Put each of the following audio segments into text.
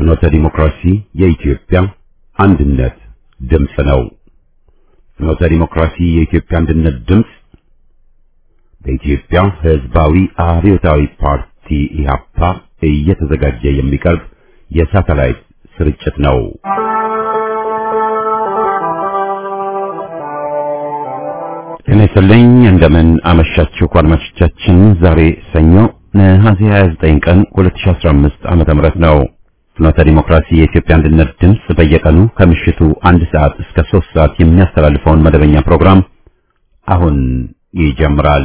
ፍኖተ ዲሞክራሲ የኢትዮጵያ አንድነት ድምፅ ነው። ፍኖተ ዲሞክራሲ የኢትዮጵያ አንድነት ድምፅ በኢትዮጵያ ሕዝባዊ አብዮታዊ ፓርቲ ኢህአፓ እየተዘጋጀ የሚቀርብ የሳተላይት ስርጭት ነው። ጤና ይስጥልኝ። እንደምን አመሻችሁ አድማጮቻችን። ዛሬ ሰኞ ነሐሴ 29 ቀን 2015 ዓመተ ምህረት ነው። ፍኖተ ዲሞክራሲ የኢትዮጵያ አንድነት ድምፅ በየቀኑ ከምሽቱ አንድ ሰዓት እስከ ሶስት ሰዓት የሚያስተላልፈውን መደበኛ ፕሮግራም አሁን ይጀምራል።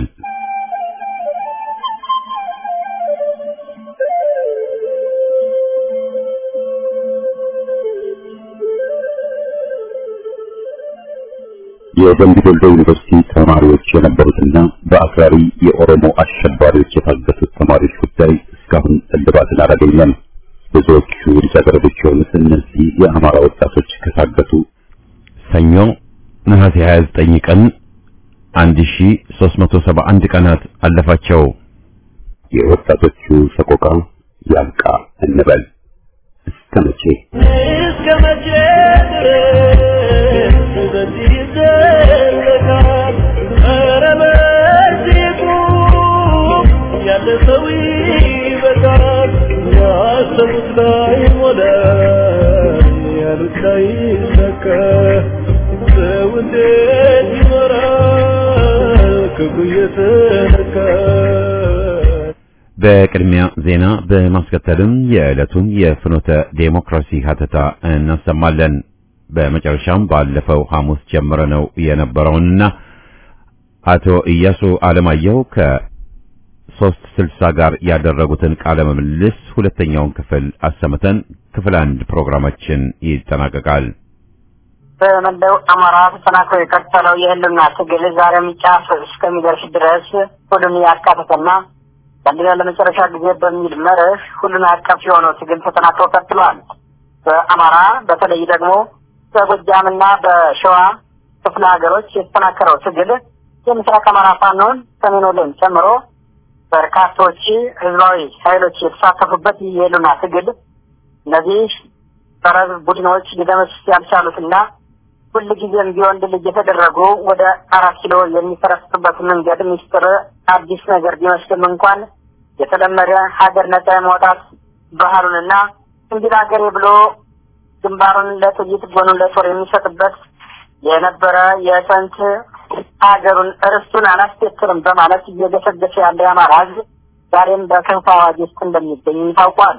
የደምቢ ዶሎ ዩኒቨርሲቲ ተማሪዎች የነበሩትና በአክራሪ የኦሮሞ አሸባሪዎች የታገቱት ተማሪዎች ጉዳይ እስካሁን እልባትን አላገኘም። ብዙዎቹ ልጃገረዶች የሆኑት እነዚህ የአማራ ወጣቶች ከታገቱ ሰኞ ነሐሴ 29 ቀን 1371 ቀናት አለፋቸው። የወጣቶቹ ሰቆቃ ያብቃ እንበል። እስከ መቼ እስከ መቼ ድረስ በዚህ ይዘለቃል? ኧረ በዚህ ቁም፣ ያለ ሰው ይበቃል። ያሰቡት ላይ ሞላ፣ ያሉት ላይ ይሳካ። ሰው እንዴት ይኖራል ክብሩ እየተነካ? በቅድሚያ ዜና በማስከተልም የዕለቱን የፍኖተ ዴሞክራሲ ሀተታ እናሰማለን። በመጨረሻም ባለፈው ሐሙስ ጀምረነው የነበረውንና አቶ ኢያሱ አለማየሁ ከሶስት ስልሳ ጋር ያደረጉትን ቃለ ምልልስ ሁለተኛውን ክፍል አሰምተን ክፍል አንድ ፕሮግራማችን ይጠናቀቃል። በመላው አማራ ተጠናክሮ የቀጠለው የህልውና ትግል ዛሬም ጫፍ እስከሚደርስ ድረስ ሁሉን ያካተተና ለአንድና ለመጨረሻ ጊዜ በሚል መርህ ሁሉን አቀፍ የሆነው ትግል ተጠናክሮ ቀጥሏል። በአማራ በተለይ ደግሞ በጎጃምና በሸዋ ክፍለ ሀገሮች የተጠናከረው ትግል የምስራቅ አማራ ፋኖን ሰሜን ወሎን ጨምሮ በርካቶች ህዝባዊ ኃይሎች የተሳተፉበት ይህ የህልውና ትግል እነዚህ ጸረ ሕዝብ ቡድኖች ሊደመስስ ያልቻሉትና ሁል ጊዜም ቢሆን ድል እየተደረጉ ወደ አራት ኪሎ የሚፈረስጡበት መንገድ ሚስጥር አዲስ ነገር ቢመስልም እንኳን የተለመደ ሀገር ነጻ የማውጣት ባህሉንና እንዲህ ሀገሬ ብሎ ግንባሩን ለጥይት ጎኑን ለጦር የሚሰጥበት የነበረ የጥንት ሀገሩን እርስቱን አላስከትልም በማለት እየገሰገሰ ያለ የአማራ ህዝብ ዛሬም በከፋ አዋጅ ውስጥ እንደሚገኝ ታውቋል።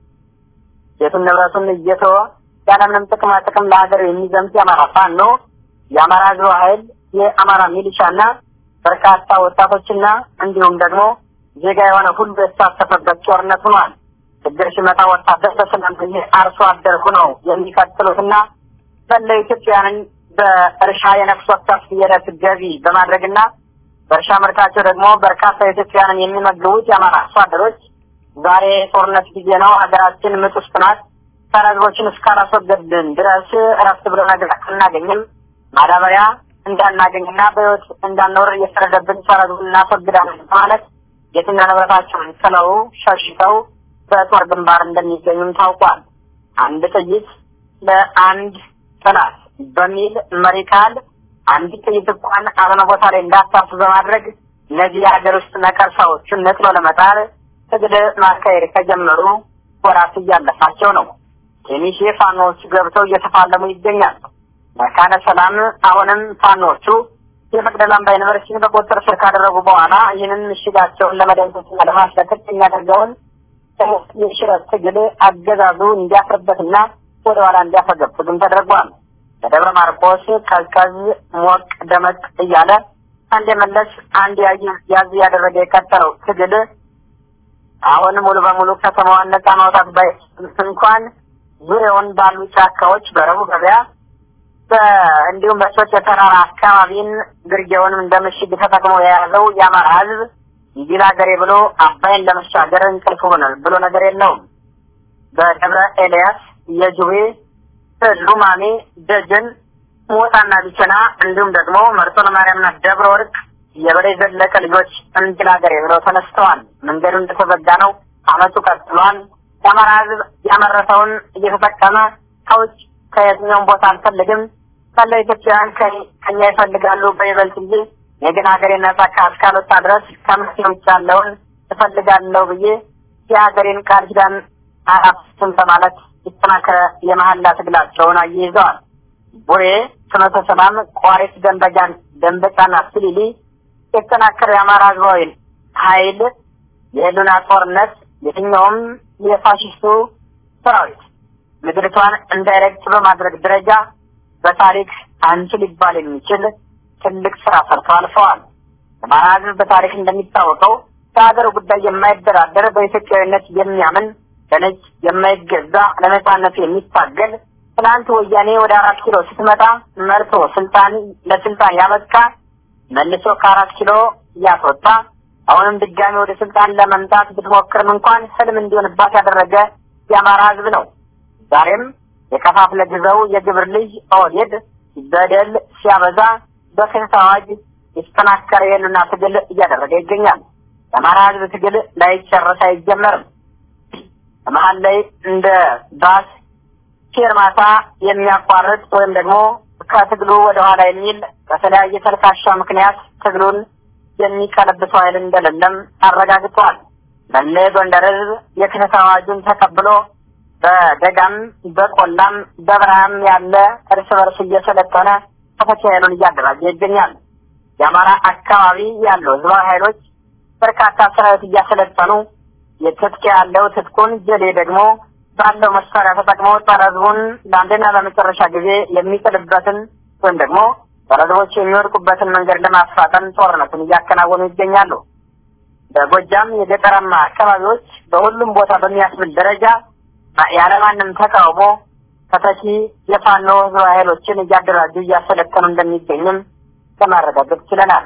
ቤቱን ንብረቱን እየተወ ያለምንም ጥቅማ ጥቅም ለሀገር የሚዘምት የአማራ ፋኖ የአማራ ህዝብ ኃይል የአማራ ሚሊሻና በርካታ ወጣቶችና እንዲሁም ደግሞ ዜጋ የሆነ ሁሉ የተሳተፈበት ጦርነት ሆኗል። ችግር ሲመጣ ወታደር በሰላም ጊዜ አርሶ አደር ሆነው የሚቀጥሉትና መላው ኢትዮጵያውያንን በእርሻ የነፍስ ወከፍ የዕለት ገቢ በማድረግና በእርሻ ምርታቸው ደግሞ በርካታ ኢትዮጵያውያንን የሚመግቡት የአማራ አርሶ አደሮች ዛሬ ጦርነት ጊዜ ነው፣ ሀገራችን ምጥ ውስጥ ናት፣ ጸረ ህዝቦችን እስካላስወገድን ድረስ እረፍት ብሎ ነገር አናገኝም፣ ማዳበሪያ እንዳናገኝና በህይወት እንዳንኖር እየፈረደብን ጸረ ህዝቡን እናስወግዳለን በማለት የትና ንብረታቸውን ጥለው ሸሽተው በጦር ግንባር እንደሚገኙም ታውቋል። አንድ ጥይት ለአንድ ጠላት በሚል መሪ ቃል አንድ ጥይት እንኳን አለነ ቦታ ላይ እንዳታርፍ በማድረግ እነዚህ የሀገር ውስጥ ነቀርሳዎቹን ነጥሎ ለመጣል ትግል ማካሄድ ከጀመሩ ወራት እያለፋቸው ነው። ትንሽ ፋኖዎቹ ገብተው እየተፋለሙ ይገኛሉ። መካነ ሰላም አሁንም ፋኖዎቹ የመቅደላ አምባ ዩኒቨርሲቲን በቁጥጥር ስር ካደረጉ በኋላ ይህንን ምሽጋቸውን ለመደምሰስና ለማስለቀቅ የሚያደርገውን የሽረት ትግል አገዛዙ እንዲያፍርበትና ወደ ኋላ እንዲያፈገፍግም ተደርጓል። በደብረ ማርቆስ ቀዝቀዝ ሞቅ ደመቅ እያለ አንድ የመለስ አንድ ያዝ ያደረገ የቀጠለው ትግል አሁን ሙሉ በሙሉ ከተማዋን ነጻ ማውጣት ባይችልም እንኳን ዙሪያውን ባሉ ጫካዎች በረቡዕ ገበያ እንዲሁም በሶች የተራራ አካባቢን ግርጌውንም እንደ ምሽግ ተጠቅሞ የያዘው የአማራ ሕዝብ እንዲል ሀገሬ ብሎ አባይን ለመሻገር እንቅልፍ ሆኗል ብሎ ነገር የለውም። በደብረ ኤልያስ፣ የጁቤ፣ ሉማሜ፣ ደጀን፣ ሞጣና ቢቸና እንዲሁም ደግሞ መርጦ ለማርያምና ደብረ ወርቅ የበላይ ዘለቀ ልጆች እንዲል ሀገሬ ብለው ተነስተዋል። መንገዱ እንደተዘጋ ነው። አመቱ ቀጥሏል። የአማራ ህዝብ ያመረተውን እየተጠቀመ ከውጭ ከየትኛውም ቦታ አንፈልግም መላው ኢትዮጵያውያን ከኛ ይፈልጋሉ በይበልጥ እንጂ የግን ሀገሬን ነጻ እስካልወጣ ድረስ ከመፍትሄ ውጭ ያለውን እፈልጋለሁ ብዬ የሀገሬን ቃል ኪዳን አላፍስም በማለት የተጠናከረ የመሀላ ትግላቸውን አያይዘዋል። ቡሬ፣ ፍኖተ ሰላም፣ ቋሪት፣ ደንበጃን፣ ደንበጫና ስሊሊ የተጠናከረ የአማራ ህዝባዊ ኃይል የህሉና ጦርነት የትኛውም የፋሽስቱ ሰራዊት ምድሪቷን እንዳይረግጥ በማድረግ ደረጃ በታሪክ አንቺ ሊባል የሚችል ትልቅ ስራ ሰርተው አልፈዋል። አማራ ህዝብ በታሪክ እንደሚታወቀው በሀገር ጉዳይ የማይደራደር በኢትዮጵያዊነት የሚያምን ለነጭ የማይገዛ ለነጻነቱ የሚታገል ትናንት ወያኔ ወደ አራት ኪሎ ስትመጣ መርቶ ስልጣን ለስልጣን ያበቃ መልሶ ከአራት ኪሎ እያስወጣ አሁንም ድጋሚ ወደ ስልጣን ለመምጣት ብትሞክርም እንኳን ህልም እንዲሆንባት ያደረገ የአማራ ህዝብ ነው። ዛሬም የከፋፍለ ግዘው የግብር ልጅ ኦህዴድ በደል ሲያበዛ በክህት አዋጅ የተጠናከረ የህልና ትግል እያደረገ ይገኛል። የአማራ ህዝብ ትግል ላይጨረስ አይጀመርም። መሀል ላይ እንደ ባስ ፌርማታ የሚያቋርጥ ወይም ደግሞ ከትግሉ ወደ ኋላ የሚል በተለያየ ተልካሻ ምክንያት ትግሉን የሚቀለብሰው ኃይል እንደሌለም አረጋግጧል። መለ ጎንደር ህዝብ የክህት አዋጁን ተቀብሎ በደጋም በቆላም በበረሃም ያለ እርስ በርስ እየሰለጠነ ተፈቺ ኃይሉን እያደራጀ ይገኛል። የአማራ አካባቢ ያሉ ህዝባዊ ኃይሎች በርካታ ሰራዊት እያሰለጠኑ የትጥቅ ያለው ትጥቁን ጀሌ ደግሞ ባለው መሳሪያ ተጠቅሞ ጸረ ህዝቡን ለአንድና ለመጨረሻ ጊዜ የሚጥልበትን ወይም ደግሞ ጸረ ህዝቦች የሚወድቁበትን መንገድ ለማፋጠን ጦርነቱን እያከናወኑ ይገኛሉ። በጎጃም የገጠራማ አካባቢዎች በሁሉም ቦታ በሚያስብል ደረጃ ያለማንም ተቃውሞ ተተኪ የፋኖ ህዝባዊ ኃይሎችን እያደራጁ እያሰለጠኑ እንደሚገኝም ለማረጋገጥ ችለናል።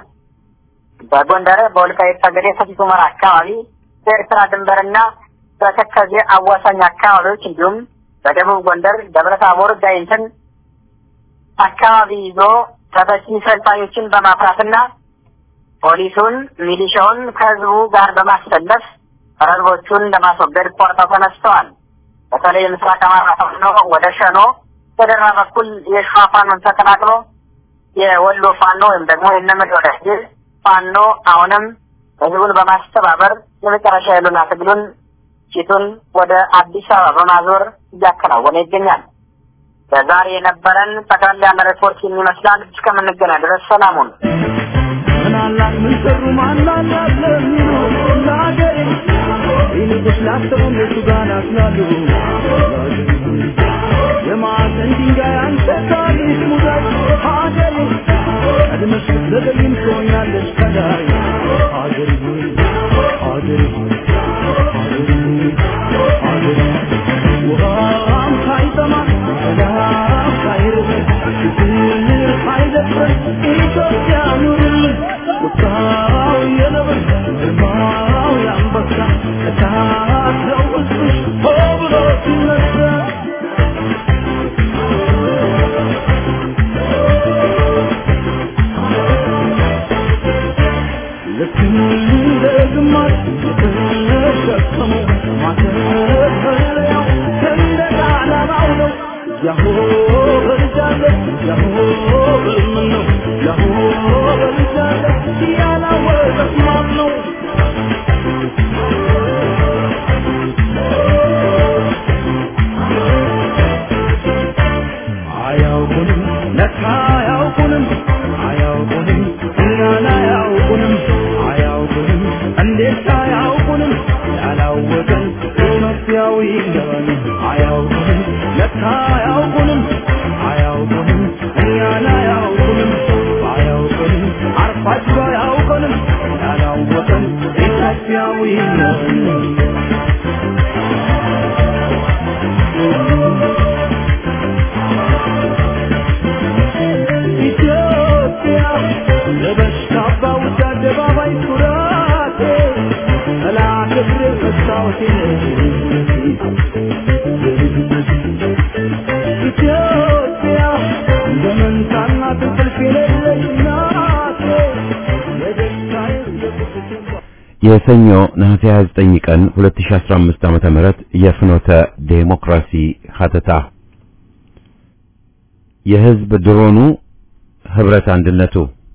በጎንደር በወልቃይት ጠገዴ ሰቲት ሁመራ አካባቢ በኤርትራ ድንበርና በተከዜ አዋሳኝ አካባቢዎች እንዲሁም በደቡብ ጎንደር ደብረ ታቦር ጋይንትን አካባቢ ይዞ ተተኪ ሰልጣኞችን በማፍራትና ፖሊሱን ሚሊሻውን ከህዝቡ ጋር በማሰለፍ ህዝቦቹን ለማስወገድ ቆርጠው ተነስተዋል። በተለይ ምስራቅ አማራ ፋኖ ወደ ሸኖ በደራ በኩል የሸዋ ፋኖን ተቀላቅሎ የወሎ ፋኖ ወይም ደግሞ የነመድ ወዳጅ ፋኖ አሁንም ህዝቡን በማስተባበር የመጨረሻ ያሉና ትግሉን ፊቱን ወደ አዲስ አበባ በማዞር እያከናወነ ይገኛል። በዛሬ የነበረን ጠቅላላ ያለ ሪፖርት ይመስላል። እስከምንገናኝ ድረስ ሰላሙን ምናላት ምን ሰሩ ማናላት ለሚሉ ለሀገሬ ይልቁስ ላሰቡ እነሱ ጋር ናስላሉ የማዕዘን ድንጋይ አንተ ታሪክ ሙዳይ ሀገሬ ቀድመሽ ስትዘገይም ትሆኛለሽ ከላይ ሀገሬ ሆይ ሀገሬ ሆይ ሀገሬ ሆይ ሀገሬ ውሃም ሳይጠማ ሰላም ሳይርብ ፍቅር ሳይደፍር ኢትዮጵያ ኑርልን ቁጣው የነብር ግርማው የአንበሳ እሳት ነው ውስጥሽ ሆ ብሎ ሲነሳ ልክ እንደ ግማሽ የተሸከመው ማተፈለያው ሰንደቅ ዓላማው ነው። ያሆ በልጃለሁ ያሆ በልምን ነው ያሆ በልጃለሁ ያላወቀት ማን ነው? አያውቁንም ለካ አያውቁንም አያውቁንም እኛን አያውቁንም አያውቁንም እንዴት አያውቁንም ያላወቀን ኢትዮጵያዊ ነን አያውቁንም ለካ አያውቁንም አያውቁንም እኛን አያውቁንም አያውቁንም አርፋችሁ አያውቁንም ያላወቀን ኢትዮጵያዊ ነን ኢትዮጵያ ለበሽታ ባውጃ አደባባይ ኩራቴ ጠላት እግር መስታወቴ ኢትዮጵያ እንደ መንታና እንቅልፍ የሌለሽ እናቴ የደስታዬ የቁስቴ የሰኞ ነሐሴ 29 ቀን 2015 ዓመተ ምህረት የፍኖተ ዴሞክራሲ ሀተታ የህዝብ ድሮኑ ህብረት አንድነቱ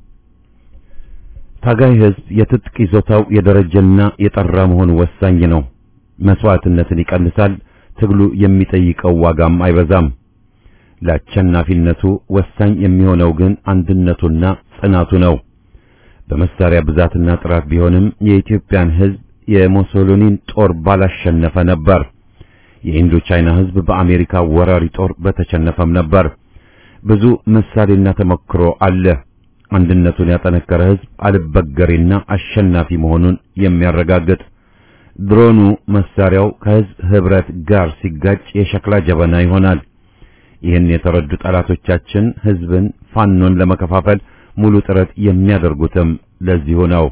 ታጋይ ህዝብ የትጥቅ ይዞታው የደረጀና የጠራ መሆኑ ወሳኝ ነው። መስዋዕትነትን ይቀንሳል። ትግሉ የሚጠይቀው ዋጋም አይበዛም። ለአሸናፊነቱ ወሳኝ የሚሆነው ግን አንድነቱና ጽናቱ ነው። በመሳሪያ ብዛትና ጥራት ቢሆንም የኢትዮጵያን ህዝብ የሙሶሊኒን ጦር ባላሸነፈ ነበር። የኢንዶ ቻይና ህዝብ በአሜሪካ ወራሪ ጦር በተሸነፈም ነበር። ብዙ ምሳሌና ተሞክሮ አለ። አንድነቱን ያጠነከረ ህዝብ አልበገሬና አሸናፊ መሆኑን የሚያረጋግጥ ድሮኑ መሳሪያው ከህዝብ ህብረት ጋር ሲጋጭ የሸክላ ጀበና ይሆናል። ይህን የተረዱ ጠላቶቻችን ህዝብን ፋኖን ለመከፋፈል ሙሉ ጥረት የሚያደርጉትም ለዚሁ ነው።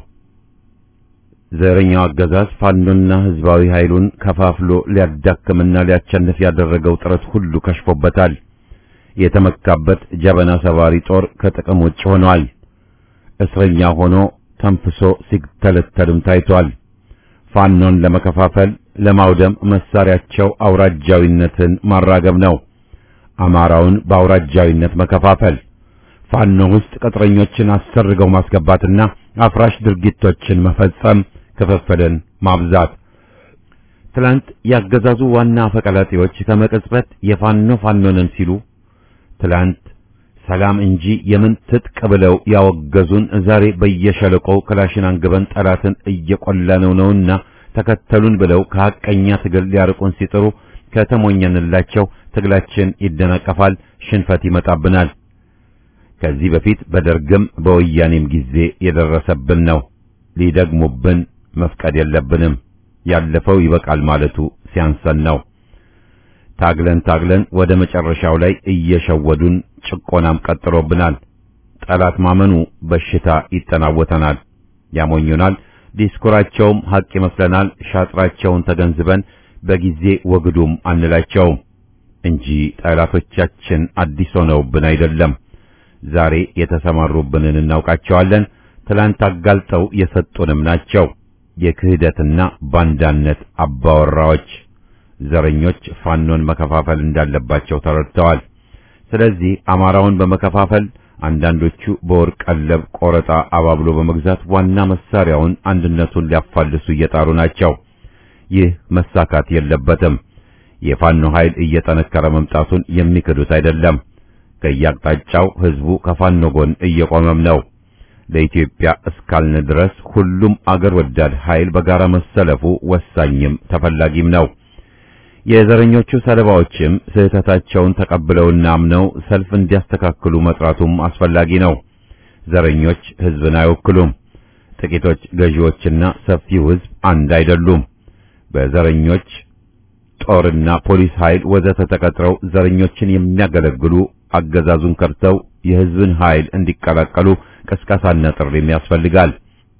ዘረኛው አገዛዝ ፋኖና ህዝባዊ ኃይሉን ከፋፍሎ ሊያዳክምና ሊያቸንፍ ያደረገው ጥረት ሁሉ ከሽፎበታል። የተመካበት ጀበና ሰባሪ ጦር ከጥቅም ውጭ ሆኗል። እስረኛ ሆኖ ተንፍሶ ሲተለተልም ታይቷል። ፋኖን ለመከፋፈል ለማውደም መሳሪያቸው አውራጃዊነትን ማራገብ ነው። አማራውን በአውራጃዊነት መከፋፈል፣ ፋኖ ውስጥ ቅጥረኞችን አሰርገው ማስገባትና አፍራሽ ድርጊቶችን መፈጸም፣ ክፍፍልን ማብዛት። ትላንት ያገዛዙ ዋና አፈቀላጤዎች ከመቅጽበት የፋኖ ፋኖንን ሲሉ ትላንት ሰላም እንጂ የምን ትጥቅ ብለው ያወገዙን ዛሬ በየሸለቆው ክላሽን አንግበን ጠላትን እየቆላነው ነውና ተከተሉን ብለው ከሐቀኛ ትግል ሊያርቁን ሲጥሩ ከተሞኘንላቸው ትግላችን ይደናቀፋል፣ ሽንፈት ይመጣብናል። ከዚህ በፊት በደርግም በወያኔም ጊዜ የደረሰብን ነው። ሊደግሙብን መፍቀድ የለብንም። ያለፈው ይበቃል ማለቱ ሲያንሰን ነው። ታግለን ታግለን ወደ መጨረሻው ላይ እየሸወዱን ጭቆናም ቀጥሎብናል። ጠላት ማመኑ በሽታ ይጠናወተናል፣ ያሞኙናል። ዲስኩራቸውም ሐቅ ይመስለናል። ሻጥራቸውን ተገንዝበን በጊዜ ወግዱም አንላቸውም እንጂ ጠላቶቻችን አዲስ ሆነውብን አይደለም። ዛሬ የተሰማሩብንን እናውቃቸዋለን። ትላንት አጋልጠው የሰጡንም ናቸው። የክህደትና ባንዳነት አባወራዎች ዘረኞች ፋኖን መከፋፈል እንዳለባቸው ተረድተዋል። ስለዚህ አማራውን በመከፋፈል አንዳንዶቹ በወርቅ ቀለብ ቆረጣ አባብሎ በመግዛት ዋና መሳሪያውን አንድነቱን ሊያፋልሱ እየጣሩ ናቸው። ይህ መሳካት የለበትም። የፋኖ ኃይል እየጠነከረ መምጣቱን የሚክዱት አይደለም። ከየአቅጣጫው ህዝቡ ከፋኖ ጎን እየቆመም ነው። ለኢትዮጵያ እስካልን ድረስ ሁሉም አገር ወዳድ ኃይል በጋራ መሰለፉ ወሳኝም ተፈላጊም ነው። የዘረኞቹ ሰለባዎችም ስህተታቸውን ተቀብለውና አምነው ሰልፍ እንዲያስተካክሉ መጥራቱም አስፈላጊ ነው። ዘረኞች ህዝብን አይወክሉም። ጥቂቶች ገዢዎችና ሰፊው ህዝብ አንድ አይደሉም። በዘረኞች ጦርና ፖሊስ ኃይል ወዘተ ተቀጥረው ዘረኞችን የሚያገለግሉ አገዛዙን ከርተው የህዝብን ኃይል እንዲቀላቀሉ ቅስቀሳና ጥሪም ያስፈልጋል።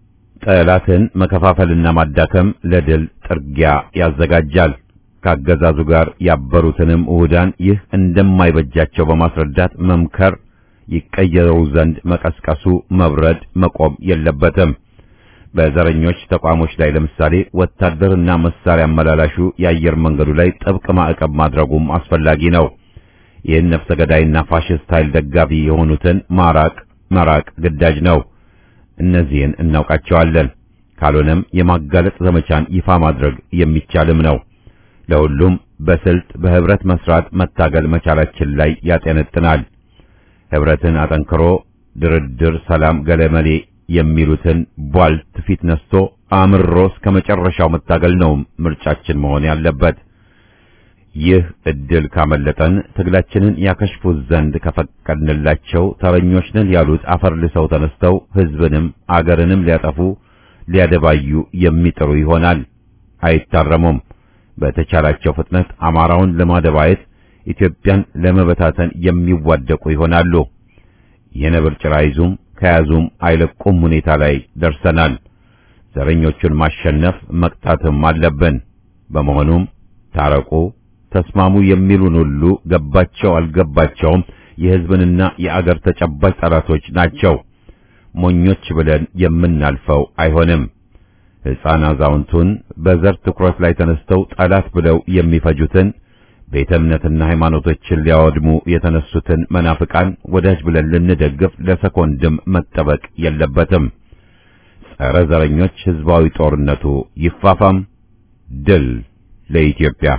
ጠላትን መከፋፈልና ማዳከም ለድል ጥርጊያ ያዘጋጃል። ከአገዛዙ ጋር ያበሩትንም እሁዳን ይህ እንደማይበጃቸው በማስረዳት መምከር፣ ይቀየሩ ዘንድ መቀስቀሱ መብረድ መቆም የለበትም። በዘረኞች ተቋሞች ላይ ለምሳሌ ወታደርና መሳሪያ አመላላሹ የአየር መንገዱ ላይ ጥብቅ ማዕቀብ ማድረጉም አስፈላጊ ነው። ይህን ነፍሰ ገዳይና ፋሽስት ኃይል ደጋፊ የሆኑትን ማራቅ መራቅ ግዳጅ ነው። እነዚህን እናውቃቸዋለን። ካልሆነም የማጋለጥ ዘመቻን ይፋ ማድረግ የሚቻልም ነው። ለሁሉም በስልት በህብረት መስራት መታገል መቻላችን ላይ ያጤነጥናል። ህብረትን አጠንክሮ ድርድር፣ ሰላም፣ ገለመሌ የሚሉትን ቧልት ፊት ነስቶ አምሮ እስከ መጨረሻው መታገል ነው ምርጫችን መሆን ያለበት። ይህ እድል ካመለጠን ትግላችንን ያከሽፉት ዘንድ ከፈቀድንላቸው ተረኞች ነን ያሉት አፈር ልሰው ተነስተው ህዝብንም አገርንም ሊያጠፉ ሊያደባዩ የሚጥሩ ይሆናል። አይታረሙም። በተቻላቸው ፍጥነት አማራውን ለማደባየት ኢትዮጵያን ለመበታተን የሚዋደቁ ይሆናሉ። የነብር ጭራ ይዙም ከያዙም አይለቁም ሁኔታ ላይ ደርሰናል። ዘረኞቹን ማሸነፍ መቅጣትም አለብን። በመሆኑም ታረቁ፣ ተስማሙ የሚሉን ሁሉ ገባቸው አልገባቸውም የህዝብንና የአገር ተጨባጭ ጠላቶች ናቸው። ሞኞች ብለን የምናልፈው አይሆንም። ሕፃን አዛውንቱን በዘር ትኩረት ላይ ተነስተው ጠላት ብለው የሚፈጁትን ቤተ እምነትና ሃይማኖቶችን ሊያወድሙ የተነሱትን መናፍቃን ወዳጅ ብለን ልንደግፍ ለሰኮንድም መጠበቅ የለበትም። ጸረ ዘረኞች ሕዝባዊ ጦርነቱ ይፋፋም። ድል ለኢትዮጵያ።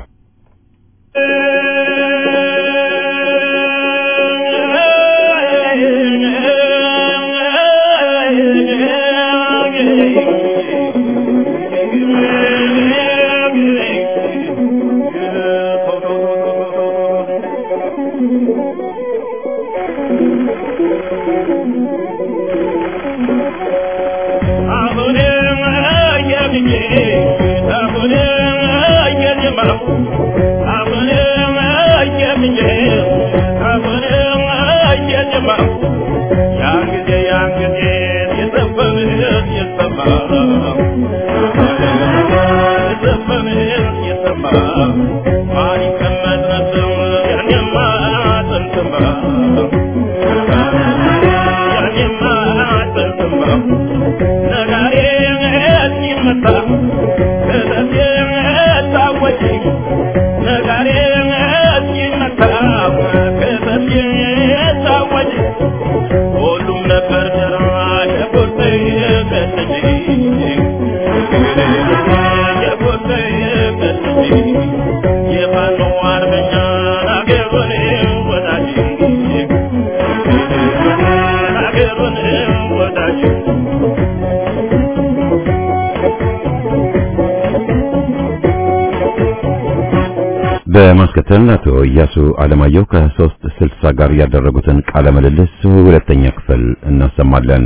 በማስከተል አቶ እያሱ አለማየሁ ከሶስት ስልሳ ጋር ያደረጉትን ቃለ ምልልስ ሁለተኛ ክፍል እናሰማለን።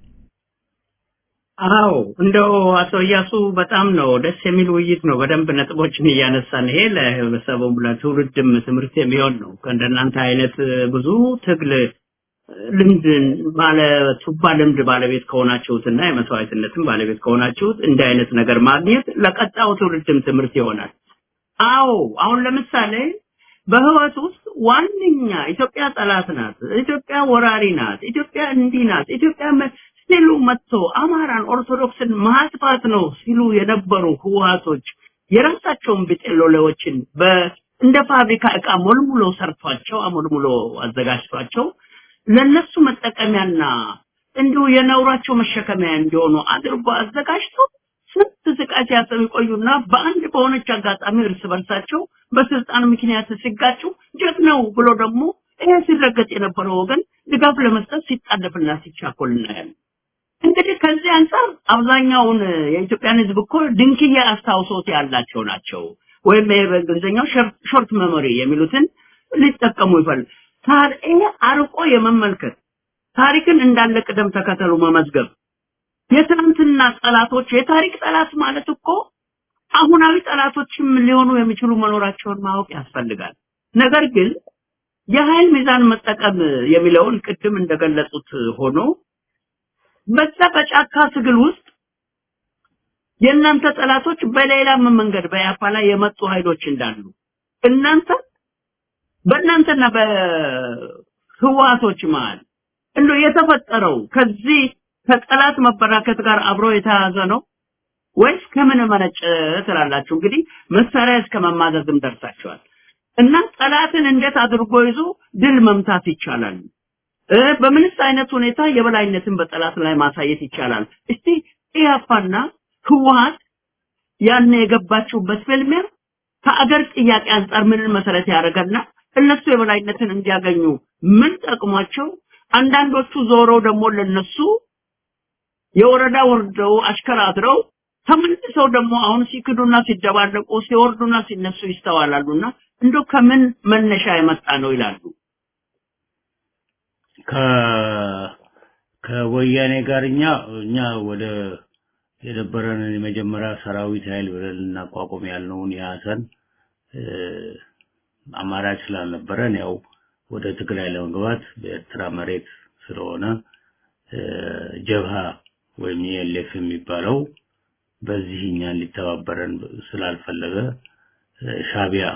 አዎ እንደው አቶ እያሱ በጣም ነው ደስ የሚል ውይይት ነው። በደንብ ነጥቦችን እያነሳን ይሄ ለህብረተሰቡም ለትውልድም ትምህርት የሚሆን ነው። ከእንደናንተ አይነት ብዙ ትግል ልምድ ባለ ቱባ ልምድ ባለቤት ከሆናችሁትና የመስዋዕትነትም ባለቤት ከሆናችሁት እንዲህ አይነት ነገር ማግኘት ለቀጣዩ ትውልድም ትምህርት ይሆናል። አዎ አሁን ለምሳሌ በህይወት ውስጥ ዋነኛ ኢትዮጵያ ጠላት ናት፣ ኢትዮጵያ ወራሪ ናት፣ ኢትዮጵያ እንዲህ ናት፣ ኢትዮጵያ ሲሉ መጥቶ አማራን ኦርቶዶክስን ማጥፋት ነው ሲሉ የነበሩ ህወሓቶች የራሳቸውን ቢጤሎሌዎችን እንደ ፋብሪካ እቃ ሞልሙሎ ሰርቷቸው አሞልሙሎ አዘጋጅቷቸው ለነሱ መጠቀሚያና እንዲሁ የነውራቸው መሸከሚያ እንዲሆኑ አድርጎ አዘጋጅቶ ስንት ስቃይ ሲያሰቡ ይቆዩና በአንድ በሆነች አጋጣሚ እርስ በርሳቸው በስልጣን ምክንያት ሲጋጩ ጀግናው ብሎ ደግሞ ይሄ ሲረገጥ የነበረው ወገን ድጋፍ ለመስጠት ሲጣደፍና ሲቻኮል እናያለን። እንግዲህ ከዚህ አንጻር አብዛኛውን የኢትዮጵያን ህዝብ እኮ ድንክዬ አስታውሶት ያላቸው ናቸው። ወይም ይሄ በእንግሊዝኛው ሾርት ሜሞሪ የሚሉትን ሊጠቀሙ ይፈልግ ይሄ አርቆ የመመልከት ታሪክን እንዳለ ቅደም ተከተሉ መመዝገብ የትናንትና ጠላቶች የታሪክ ጠላት ማለት እኮ አሁናዊ ጠላቶችም ሊሆኑ የሚችሉ መኖራቸውን ማወቅ ያስፈልጋል። ነገር ግን የኃይል ሚዛን መጠቀም የሚለውን ቅድም እንደገለጹት ሆኖ በዛ በጫካ ትግል ውስጥ የእናንተ ጠላቶች በሌላም መንገድ በያፓ ላይ የመጡ ኃይሎች እንዳሉ እናንተ በእናንተና በህዋቶች መሃል እንደው የተፈጠረው ከዚህ ከጠላት መበራከት ጋር አብሮ የተያዘ ነው ወይስ ከምን መነጨ ትላላችሁ? እንግዲህ መሳሪያ እስከ መማዘዝም ደርሳችኋል። እና ጠላትን እንዴት አድርጎ ይዞ ድል መምታት ይቻላል? በምንስ አይነት ሁኔታ የበላይነትን በጠላት ላይ ማሳየት ይቻላል? እስቲ ኢያፓና ህወሓት ያን የገባችሁበት ፍልሚያ ከአገር ጥያቄ አንጻር ምንን መሰረት ያደረገና እነሱ የበላይነትን እንዲያገኙ ምን ጠቅሟቸው፣ አንዳንዶቹ ዞረው ደግሞ ለነሱ የወረዳ ወርደው አሽከራድረው ተመልሰው ደግሞ አሁን ሲክዱና ሲደባለቁ ሲወርዱና ሲነሱ ይስተዋላሉና እንደው ከምን መነሻ የመጣ ነው ይላሉ። ከ ከወያኔ ጋር እኛ እኛ ወደ የነበረንን የመጀመሪያ ሰራዊት ኃይል ብለን ልናቋቁም ያልነውን የሀሰን አማራጭ ስላልነበረን ያው ወደ ትግራይ ለመግባት በኤርትራ መሬት ስለሆነ ጀብሃ ወይም የኤልኤፍ የሚባለው በዚህ እኛን ሊተባበረን ስላልፈለገ ሻቢያ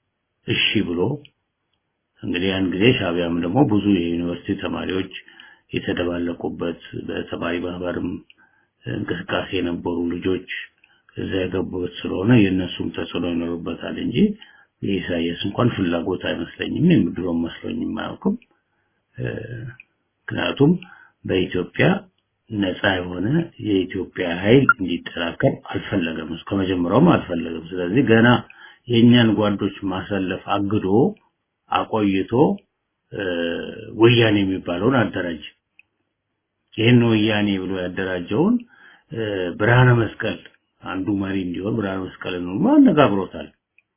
እሺ ብሎ እንግዲህ ያን ጊዜ ሻቢያም ደግሞ ብዙ የዩኒቨርሲቲ ተማሪዎች የተደባለቁበት በሰብአዊ ማህበርም እንቅስቃሴ የነበሩ ልጆች እዛ የገቡበት ስለሆነ የእነሱም ተጽዕኖ ይኖርበታል እንጂ የኢሳያስ እንኳን ፍላጎት አይመስለኝም። የምድሮም መስሎኝም አያውቅም። ምክንያቱም በኢትዮጵያ ነፃ የሆነ የኢትዮጵያ ኃይል እንዲጠናከር አልፈለገም። ከመጀመሪያውም አልፈለገም። ስለዚህ ገና የእኛን ጓዶች ማሰለፍ አግዶ አቆይቶ ወያኔ የሚባለውን አደራጅ። ይህን ወያኔ ብሎ ያደራጀውን ብርሃነ መስቀል አንዱ መሪ እንዲሆን ብርሃነ መስቀልን ሁሉ አነጋግሮታል።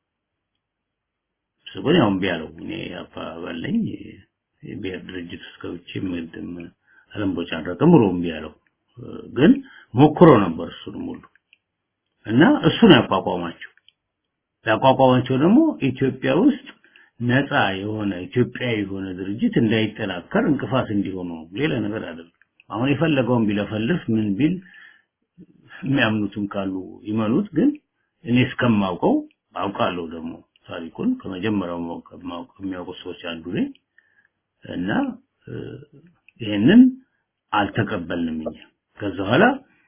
እሱ ግን ያው እምቢ አለው። እኔ አባባለኝ የብሔር ድርጅት ውስጥ ገብቼ ምድም አለምቦጫረቅም ብሎ እምቢ አለው። ግን ሞክሮ ነበር እሱንም ሁሉ እና እሱን ያቋቋማቸው ያቋቋማቸው ደግሞ ኢትዮጵያ ውስጥ ነፃ የሆነ ኢትዮጵያዊ የሆነ ድርጅት እንዳይጠናከር እንቅፋት እንዲሆኑ ሌላ ነገር አይደለም። አሁን የፈለገውን ቢለፈልፍ ምን ቢል የሚያምኑትም ካሉ ይመኑት። ግን እኔ እስከማውቀው አውቃለሁ ደግሞ ታሪኩን ከመጀመሪያው ከሚያውቁ ሰዎች አንዱ ነኝ እና ይሄንን አልተቀበልንም እኛ። ከዛ በኋላ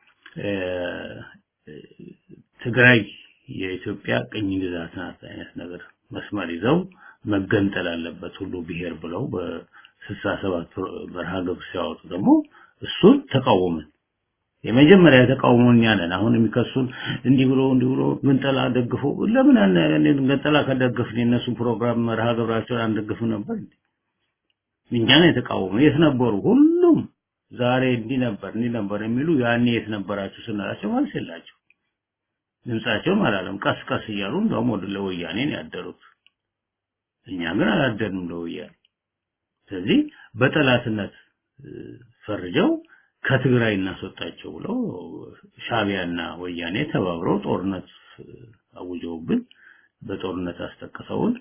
ትግራይ የኢትዮጵያ ቅኝ ግዛት ናት አይነት ነገር መስመር ይዘው መገንጠል አለበት ሁሉ ብሔር ብለው በስልሳ ሰባት በረሃ ግብር ሲያወጡ ደግሞ እሱን ተቃወምን። የመጀመሪያ የተቃውሞ እኛ ነን። አሁን የሚከሱን እንዲህ ብሎ እንዲህ ብሎ ግንጠላ ደግፎ ለምን ገንጠላ ከደገፍን የእነሱን ፕሮግራም መርሃ ግብራቸውን አንደግፍም ነበር እንዴ? እኛ ነን የተቃወሙ። የት ነበሩ? ሁሉም ዛሬ እንዲህ ነበር እንዲህ ነበር የሚሉ ያኔ የት ነበራችሁ ስንላቸው መልስ የላቸው። ድምጻቸውም አላለም። ቀስ ቀስ እያሉ እንደውም ወደ ለወያኔ ነው ያደሩት። እኛ ግን አላደንም ለወያኔ። ስለዚህ በጠላትነት ፈርጀው ከትግራይ እናስወጣቸው ብለው ሻቢያና ወያኔ ተባብረው ጦርነት አውጀውብን በጦርነት አስጠቅሰውን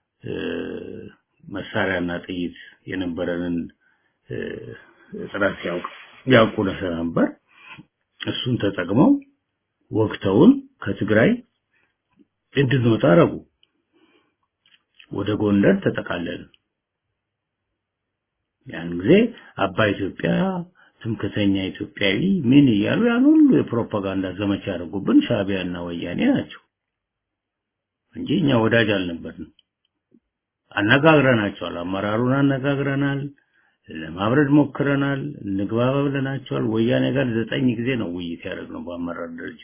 መሳሪያና ጥይት የነበረንን ጥረት ያውቅ ያውቁ ነበር። እሱን ተጠቅመው ወቅተውን ከትግራይ እንድንወጣ አረጉ። ወደ ጎንደር ተጠቃለልን። ያን ጊዜ አባይ ኢትዮጵያ ትምክተኛ ኢትዮጵያዊ ምን እያሉ ያን ሁሉ የፕሮፓጋንዳ ዘመቻ ያደረጉብን ሻቢያና ወያኔ ናቸው እንጂ እኛ ወዳጅ አልነበርንም። አነጋግረናቸዋል። አመራሩን አነጋግረናል። ለማብረድ ሞክረናል። እንግባባ ብለናቸዋል። ወያኔ ጋር ዘጠኝ ጊዜ ነው ውይይት ያደረግነው በአመራር ደረጃ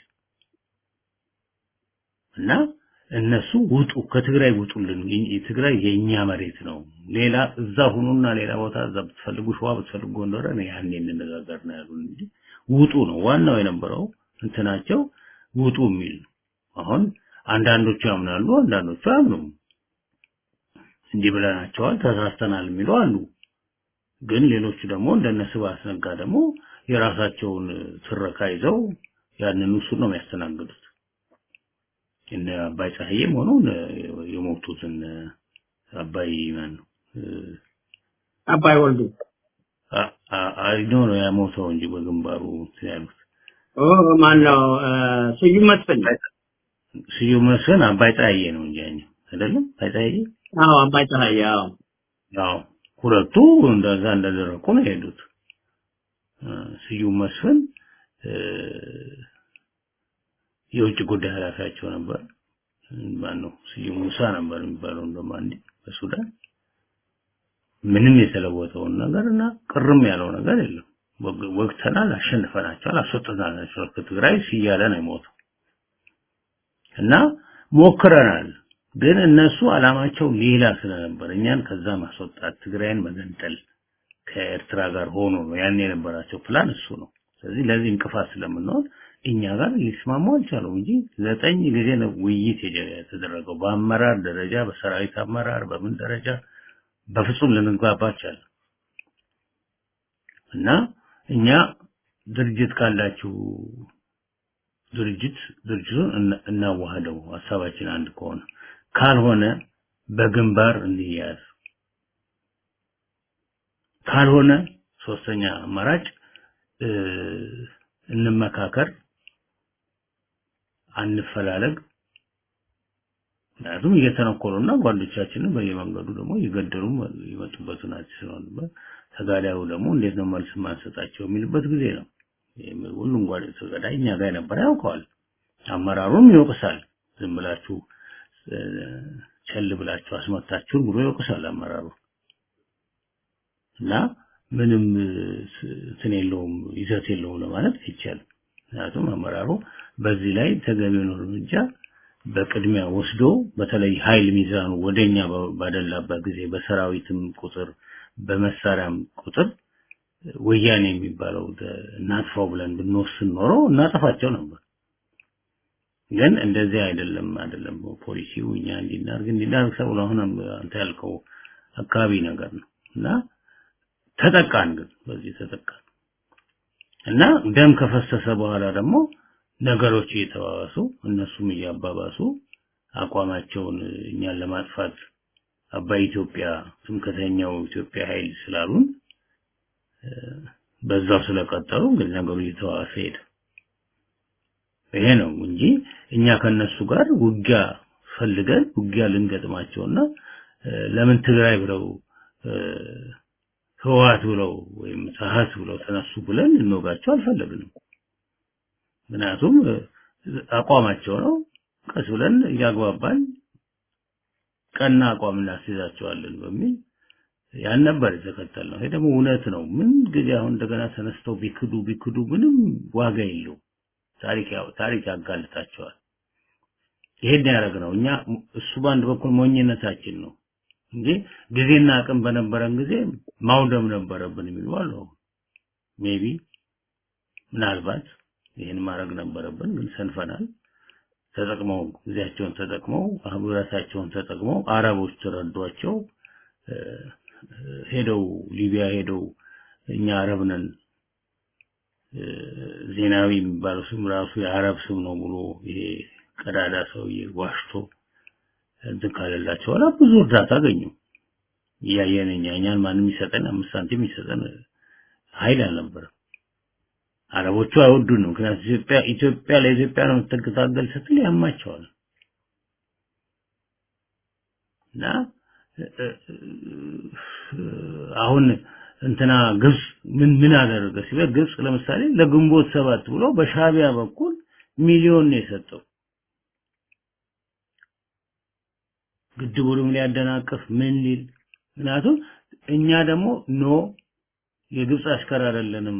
እና እነሱ ውጡ ከትግራይ ውጡልን፣ ትግራይ የኛ መሬት ነው፣ ሌላ እዛ ሁኑና ሌላ ቦታ እዛ ብትፈልጉ ሸዋ ብትፈልጉ ጎንደር ነው ያኔ እንነጋገር ነው ያሉን እንጂ ውጡ ነው ዋናው የነበረው እንትናቸው ውጡ የሚል ነው። አሁን አንዳንዶቹ ያምናሉ፣ አንዳንዶቹ አያምኑም። እንዲህ ብለናቸዋል ተሳስተናል የሚሉ አሉ። ግን ሌሎቹ ደግሞ እንደነ ስብሐት ነጋ ደግሞ የራሳቸውን ትረካ ይዘው ያንን እሱን ነው የሚያስተናግዱት። እነ አባይ ፀሐዬም ሆኖ የሞቱትን አባይ ማን ነው አባይ ወልዱ አይኖ ነው ያሞተው እንጂ በግንባሩ ያሉት ኦ ማን ነው ስዩም መስፍን ስዩም መስፍን አባይ ፀሐዬ ነው እንጂ ያኛው አይደለም አባይ ፀሐዬ አዎ አባይ ፀሐዬ አዎ ያው ሁለቱ እንደዛ እንደደረቁ ነው የሄዱት ስዩም መስፍን የውጭ ጉዳይ ኃላፊያቸው ነበር። ማን ነው ስዩም ሙሳ ነበር የሚባለው እንደውም አንዴ በሱዳን ምንም የተለወጠውን ነገር እና ቅርም ያለው ነገር የለም። ወቅተናል፣ አሸንፈናቸዋል፣ አስወጥተናቸዋል ከትግራይ ሲያለ ነው የሞተው እና ሞክረናል። ግን እነሱ አላማቸው ሌላ ስለነበር እኛን ከዛ ማስወጣት፣ ትግራይን መገንጠል ከኤርትራ ጋር ሆኖ ነው ያን የነበራቸው ፕላን እሱ ነው። ስለዚህ ለዚህ እንቅፋት ስለምንሆን እኛ ጋር ሊስማሙ አልቻሉም እንጂ ዘጠኝ ጊዜ ነው ውይይት የተደረገው በአመራር ደረጃ በሰራዊት አመራር በምን ደረጃ በፍጹም ልንግባባ አልቻልንም። እና እኛ ድርጅት ካላችሁ ድርጅት ድርጅቱን እናዋህደው ሀሳባችን አንድ ከሆነ ካልሆነ በግንባር እንያዝ ካልሆነ ሶስተኛ አማራጭ እንመካከር አንፈላለግ ምክንያቱም እየተነኮሉና ጓዶቻችንን በየመንገዱ ደግሞ እየገደሉ የመጡበት ናቸው ስለሆነ ተጋዳዩ ደግሞ እንዴት ነው መልስ ማንሰጣቸው የሚልበት ጊዜ ነው። ሁሉም ጓድ ተጋዳይ እኛ ጋር የነበረ ያውቀዋል። አመራሩም ይወቅሳል። ዝም ብላችሁ ቸል ብላችሁ አስመታችሁን ብሎ ይወቅሳል አመራሩ እና ምንም እንትን የለውም ይዘት የለውም ለማለት አይቻልም። ምክንያቱም አመራሩ በዚህ ላይ ተገቢውን እርምጃ በቅድሚያ ወስዶ በተለይ ኃይል ሚዛኑ ወደኛ ባደላበት ጊዜ በሰራዊትም ቁጥር በመሳሪያም ቁጥር ወያኔ የሚባለው እናጥፋው ብለን ብንወስን ኖሮ እናጠፋቸው ነበር። ግን እንደዚህ አይደለም አይደለም ፖሊሲው እኛ እንዲናርግ እንዲናርግ ሰው አሁን አንተ ያልከው አካባቢ ነገር ነው እና ተጠቃን ግን በዚህ ተጠቃን እና ደም ከፈሰሰ በኋላ ደግሞ ነገሮች እየተባባሱ እነሱም እያባባሱ አቋማቸውን እኛን ለማጥፋት አባይ ኢትዮጵያ ትምክህተኛው ኢትዮጵያ ኃይል ስላሉን በዛው ስለቀጠሉ እንግዲህ ነገሩ እየተባባሰ ሄደ። ይሄ ነው እንጂ እኛ ከነሱ ጋር ውጊያ ፈልገን ውጊያ ልንገጥማቸውና ለምን ትግራይ ብለው ህወሓት ብለው ወይም ሰሀት ብለው ተነሱ ብለን ልንወጋቸው አልፈለግንም። ምክንያቱም አቋማቸው ነው። ቀስ ብለን እያግባባን ቀና አቋም እናስይዛቸዋለን በሚል ያን ነበር የተከተልነው። ይሄ ደግሞ እውነት ነው። ምን ጊዜ አሁን እንደገና ተነስተው ቢክዱ ቢክዱ ምንም ዋጋ የለው። ታሪክ ያው ታሪክ ያጋልጣቸዋል። ይሄን ያደረግነው እኛ እሱ በአንድ በኩል ሞኝነታችን ነው እንጂ ጊዜና አቅም በነበረን ጊዜ ማውደም ነበረብን የሚሉ አሉ። ሜቢ ምናልባት ይህን ማድረግ ነበረብን፣ ግን ሰንፈናል። ተጠቅመው ጊዜያቸውን ተጠቅመው ህብረታቸውን ተጠቅመው አረቦች ተረዷቸው ሄደው ሊቢያ ሄደው እኛ አረብ ነን ዜናዊ የሚባለው ስም ራሱ የአረብ ስም ነው ብሎ ይሄ ቀዳዳ ሰውዬ ዋሽቶ እንትን ካለላቸው በኋላ ብዙ እርዳታ አገኙ። እያየን እኛ እኛን ማንም ይሰጠን አምስት ሳንቲም ይሰጠን ኃይል አልነበረም። አረቦቹ አይወዱንም። ምክንያቱም ኢትዮጵያ ኢትዮጵያ ለኢትዮጵያ ነው የምትታገል ስትል ያማቸዋል እና አሁን እንትና ግብጽ ምን ምን አደረገ ሲባል ግብጽ ለምሳሌ ለግንቦት ሰባት ብሎ በሻቢያ በኩል ሚሊዮን ነው የሰጠው ግድቡንም ሊያደናቅፍ ምን ሊል ምክንያቱም እኛ ደግሞ ኖ የግብጽ አሽከር አይደለንም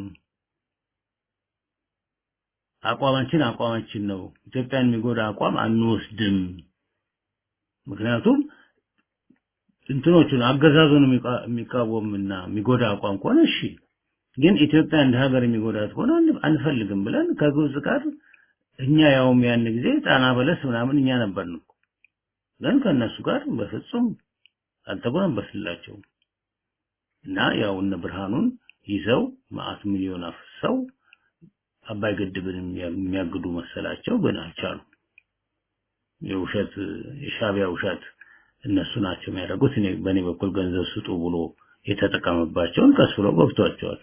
አቋማችን አቋማችን ነው ኢትዮጵያን የሚጎዳ አቋም አንወስድም ምክንያቱም እንትኖቹን አገዛዙን የሚቃወምና የሚጎዳ አቋም ከሆነ እሺ ግን ኢትዮጵያ እንደ ሀገር የሚጎዳት ከሆነ አንፈልግም ብለን ከግብጽ ጋር እኛ ያውም ያን ጊዜ ጣና በለስ ምናምን እኛ ነበርን ግን ከነሱ ጋር በፍጹም አልተጎነበስላቸውም እና ያው እነ ብርሃኑን ይዘው ማአት ሚሊዮን አፍሰው አባይ ግድብን የሚያግዱ መሰላቸው ግን አልቻሉ የውሸት የሻቢያ ውሸት እነሱ ናቸው የሚያደርጉት እኔ በእኔ በኩል ገንዘብ ስጡ ብሎ የተጠቀመባቸውን ቀስ ብሎ ገብቷቸዋል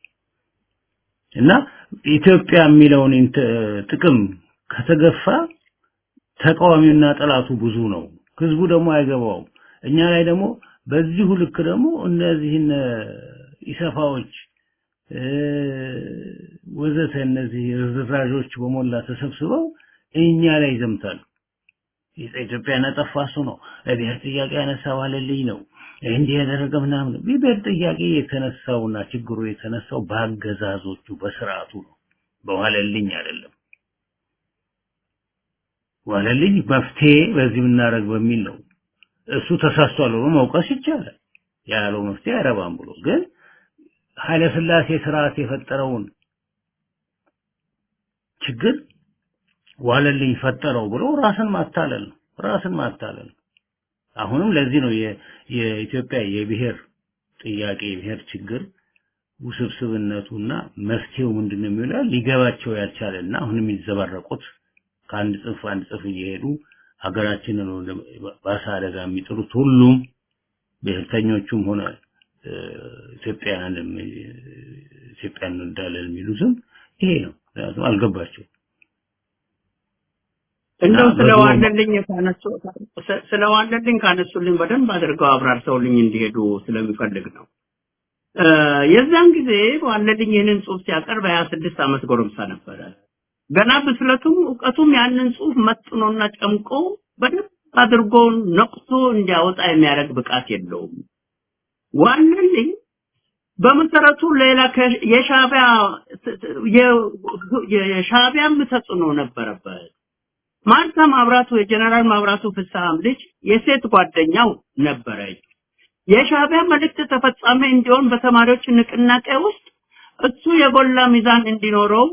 እና ኢትዮጵያ የሚለውን ጥቅም ከተገፋ ተቃዋሚውና ጠላቱ ብዙ ነው ህዝቡ ደግሞ አይገባውም እኛ ላይ ደግሞ በዚሁ ልክ ደግሞ እነዚህን ኢሰፋዎች ወዘተ እነዚህ ርዝራዦች በሞላ ተሰብስበው እኛ ላይ ይዘምታሉ ኢትዮጵያ ያጠፋ እሱ ነው ለብሔር ጥያቄ ያነሳ ዋለልኝ ነው እንዲህ ያደረገ ምናምን ብሔር ጥያቄ የተነሳውና ችግሩ የተነሳው በአገዛዞቹ በስርዓቱ ነው በዋለልኝ አይደለም ዋለልኝ መፍትሄ በዚህ የምናደርግ በሚል ነው እሱ ተሳስቷል ብሎ መውቀስ ይቻላል ያለው መፍትሄ አይረባም ብሎ ግን ኃይለ ስላሴ ስርዓት የፈጠረውን ችግር ዋለልኝ ፈጠረው ብሎ ራስን ማታለል ነው ራስን ማታለል አሁንም ለዚህ ነው የኢትዮጵያ የብሔር ጥያቄ የብሔር ችግር ውስብስብነቱና መፍትሄው ምንድነው የሚለው ሊገባቸው ያልቻለና አሁንም የሚዘባረቁት ከአንድ ጽንፍ አንድ ጽንፍ እየሄዱ ሀገራችንን ባሰ አደጋ የሚጥሉት ሁሉም ብሔርተኞቹም ሆነ ኢትዮጵያን ኢትዮጵያን እንወዳለን የሚሉትም ይሄ ነው ምክንያቱም አልገባቸው እንደው እና ስለ በድሮ- ዋለልኝ ካነሱ ስለ ዋለልኝ ካነሱልኝ በደንብ አድርገው አብራርተውልኝ እንዲሄዱ ስለሚፈልግ ነው። እ፣ የዛን ጊዜ ዋለልኝ ይህንን ጽሑፍ ሲያቀርብ ሀያ ስድስት ዓመት ጎረምሳ ነበረ። ገና ብስለቱም እውቀቱም ያንን ጽሑፍ መጥኖና ጨምቆ በደንብ አድርጎ ነቅቶ እንዲያወጣ የሚያደርግ ብቃት የለውም። ዋለልኝ በመሰረቱ ሌላ ከ- የሻዕቢያ የ- የሻዕቢያም ተጽዕኖ ነበረበት። ማርታ ማብራቱ የጀነራል ማብራቱ ፍስሐም ልጅ የሴት ጓደኛው ነበረች። የሻዕቢያ መልእክት ተፈጻሚ እንዲሆን በተማሪዎች ንቅናቄ ውስጥ እሱ የጎላ ሚዛን እንዲኖረው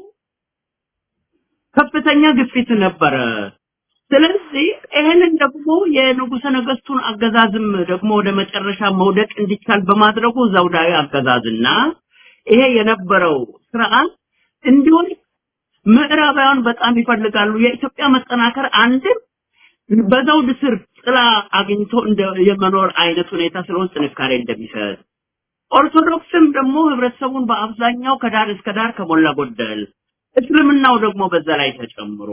ከፍተኛ ግፊት ነበረ። ስለዚህ ይህንን ደግሞ የንጉሠ ነገስቱን አገዛዝም ደግሞ ወደ መጨረሻ መውደቅ እንዲቻል በማድረጉ ዘውዳዊ አገዛዝና ይሄ የነበረው ስርዓት እንዲሆን ምዕራባውያን በጣም ይፈልጋሉ። የኢትዮጵያ መጠናከር አንድም በዘውድ ስር ጥላ አግኝቶ እንደ የመኖር አይነት ሁኔታ ስለሆነ ጥንካሬ እንደሚሰጥ ኦርቶዶክስም ደግሞ ህብረተሰቡን በአብዛኛው ከዳር እስከ ዳር ከሞላ ጎደል እስልምናው ደግሞ በዛ ላይ ተጨምሮ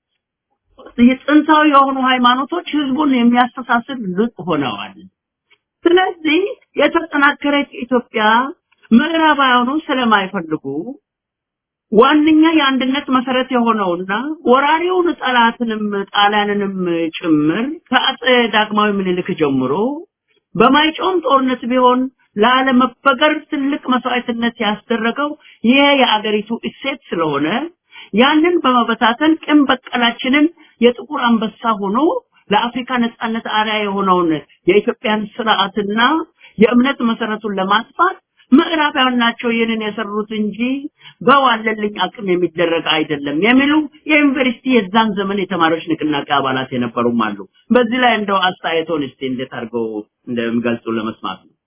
የጥንታዊ የሆኑ ሃይማኖቶች ህዝቡን የሚያስተሳስር ልቅ ሆነዋል። ስለዚህ የተጠናከረች ኢትዮጵያ ምዕራባውያኑ ስለማይፈልጉ ዋነኛ የአንድነት መሰረት የሆነውና ወራሪውን ጠላትንም ጣሊያንንም ጭምር ከአጼ ዳግማዊ ምኒልክ ጀምሮ በማይጮም ጦርነት ቢሆን ላለመበገር ትልቅ መስዋዕትነት ያስደረገው ይሄ የአገሪቱ እሴት ስለሆነ ያንን በመበታተን ቅን በቀላችንን የጥቁር አንበሳ ሆኖ ለአፍሪካ ነጻነት አርአያ የሆነውን የኢትዮጵያን ስርዓትና የእምነት መሰረቱን ለማጥፋት ምዕራባውያን ናቸው ይህንን የሰሩት እንጂ በዋለልኝ አቅም የሚደረግ አይደለም የሚሉ የዩኒቨርሲቲ የዛን ዘመን የተማሪዎች ንቅናቄ አባላት የነበሩም አሉ። በዚህ ላይ እንደው አስተያየቶን እስቲ እንዴት አድርገው እንደሚገልጹ ለመስማት ነው።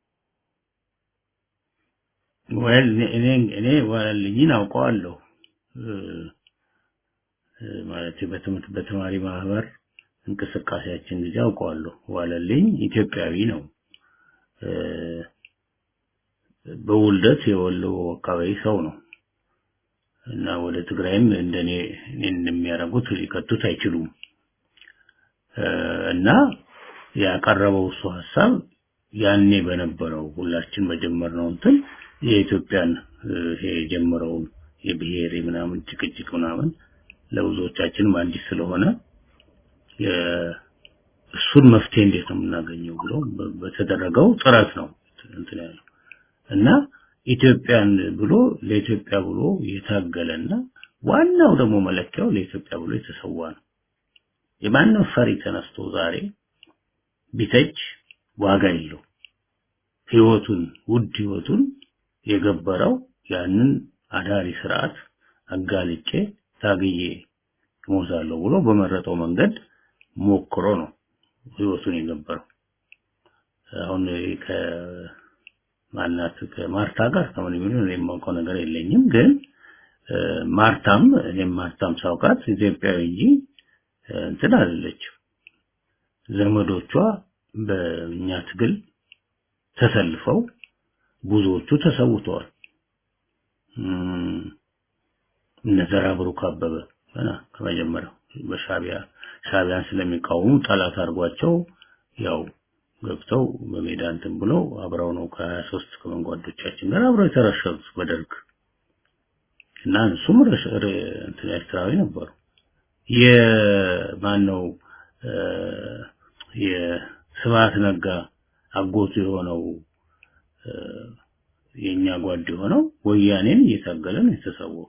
ወል እኔ እኔ ዋለልኝን አውቀዋለሁ እ፣ እ፣ ማለት በትምህርት በተማሪ ማህበር እንቅስቃሴያችን ጊዜ አውቀዋለሁ። ዋለልኝ ኢትዮጵያዊ ነው። እ፣ በውልደት የወሎ አካባቢ ሰው ነው እና ወደ ትግራይም እንደኔ እኔን እንደሚያደርጉት ሊከቱት አይችሉም እ፣ እና ያቀረበው እሱ ሀሳብ ያኔ በነበረው ሁላችን በጀመርነው እንትን የኢትዮጵያን እ፣ ይሄ የጀመረውን የብሔር ምናምን ጭቅጭቅ ምናምን ለብዙዎቻችንም አዲስ ስለሆነ የ- እሱን መፍትሄ እንዴት ነው የምናገኘው ብሎ በ- በተደረገው ጥረት ነው እንትን ያለው እና ኢትዮጵያን ብሎ ለኢትዮጵያ ብሎ የታገለና ዋናው ደግሞ መለኪያው ለኢትዮጵያ ብሎ የተሰዋ ነው። የማንም ፈሪ ተነስቶ ዛሬ ቢተች ዋጋ የለው። ህይወቱን ውድ ህይወቱን የገበረው ያንን አዳሪ ስርዓት አጋልጬ ታግዬ እሞታለሁ ብሎ በመረጠው መንገድ ሞክሮ ነው ህይወቱን የገበረው። አሁን ከማናት ከማርታ ጋር ከምን የሚሆን እኔ የማውቀው ነገር የለኝም። ግን እ፣ ማርታም እኔም ማርታም ሳውቃት ኢትዮጵያዊ እንጂ እ፣ እንትን አይደለችም። ዘመዶቿ በእኛ ትግል ተሰልፈው ብዙዎቹ ተሰውተዋል። እም፣ እነ ዘራ ብሩክ አበበ ገና ከመጀመሪያው በሻቢያ ሻቢያን ስለሚቃወሙ ጠላት አድርጓቸው ያው ገብተው በሜዳ እንትን ብለው አብረው ነው ከሀያ ሶስት ከመንጓዶቻችን ጋር አብረው የተረሸኑት በደርግ እና እሱም ረሽ- ረ- እንትን ኤርትራዊ ነበሩ። የማን ነው እ፣ የስብሐት ነጋ አጎቱ የሆነው እ፣ የኛ ጓድ የሆነው ወያኔን እየታገለ ነው የተሰዋው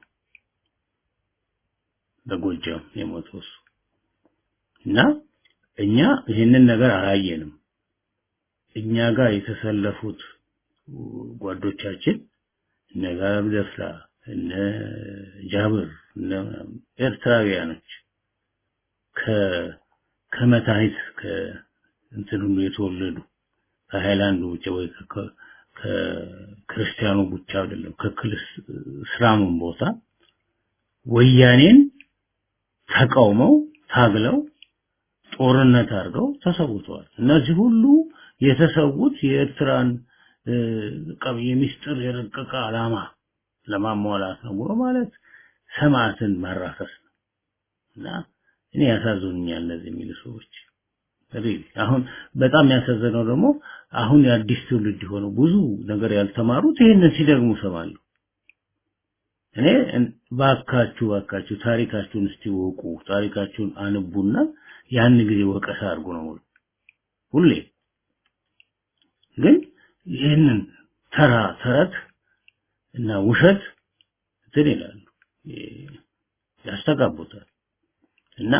በጎጃም የሞተው እሱ እና እኛ ይህንን ነገር አላየንም። እኛ ጋር የተሰለፉት ጓዶቻችን እነ ጋብ ደፍላ እነ ጃብር እነ ምናምን ኤርትራውያኖች ከ ከመታየት ከእንትን ሁሉ የተወለዱ ከሃይላንድ ውጭ ወይ ከ- ከክርስቲያኑ ብቻ አይደለም ከክርስቲያኑም ቦታ ወያኔን ተቃውመው ታግለው ጦርነት አድርገው ተሰውተዋል። እነዚህ ሁሉ የተሰዉት የኤርትራን እ፣ ቀብ የሚስጥር የረቀቀ ዓላማ ለማሟላት ነው ብሎ ማለት ሰማዕትን ማራከስ ነው እና እኔ ያሳዝኑኛል እነዚህ የሚሉ ሰዎች ሪሊ አሁን በጣም ያሳዘነው ደግሞ አሁን የአዲስ ትውልድ የሆኑ ብዙ ነገር ያልተማሩት ይህንን ሲደግሙ ሰማለሁ እኔ ባካችሁ ባካችሁ ታሪካችሁን እስቲ ወቁ ታሪካችሁን አንቡና ያን ጊዜ ወቀሳ አድርጉ ነው ሁሌ ግን ይህንን ተራ ተረት እና ውሸት እንትን ይላሉ ያስተጋቡታል እና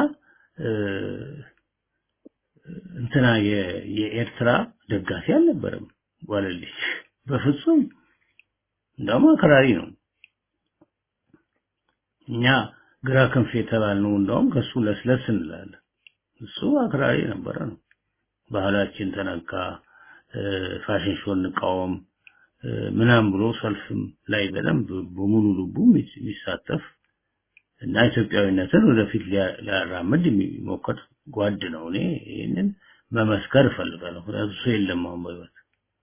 እንትና የኤርትራ ደጋፊ አልነበረም ዋለልኝ በፍጹም እንደውም አክራሪ ነው እኛ ግራ ክንፍ የተባልነው እንደውም ከሱ ለስለስ እንላለን እሱ አክራሪ ነበረ ነው ባህላችን ተነካ ፋሽን ሾው እንቃወም ምናም ብሎ ሰልፍም ላይ በደንብ በሙሉ ልቡ የሚሳተፍ እና ኢትዮጵያዊነትን ወደፊት ሊያራምድ የሚሞክር ጓድ ነው እኔ ይህንን መመስከር እፈልጋለሁ እሱ የለም አሁን በህይወት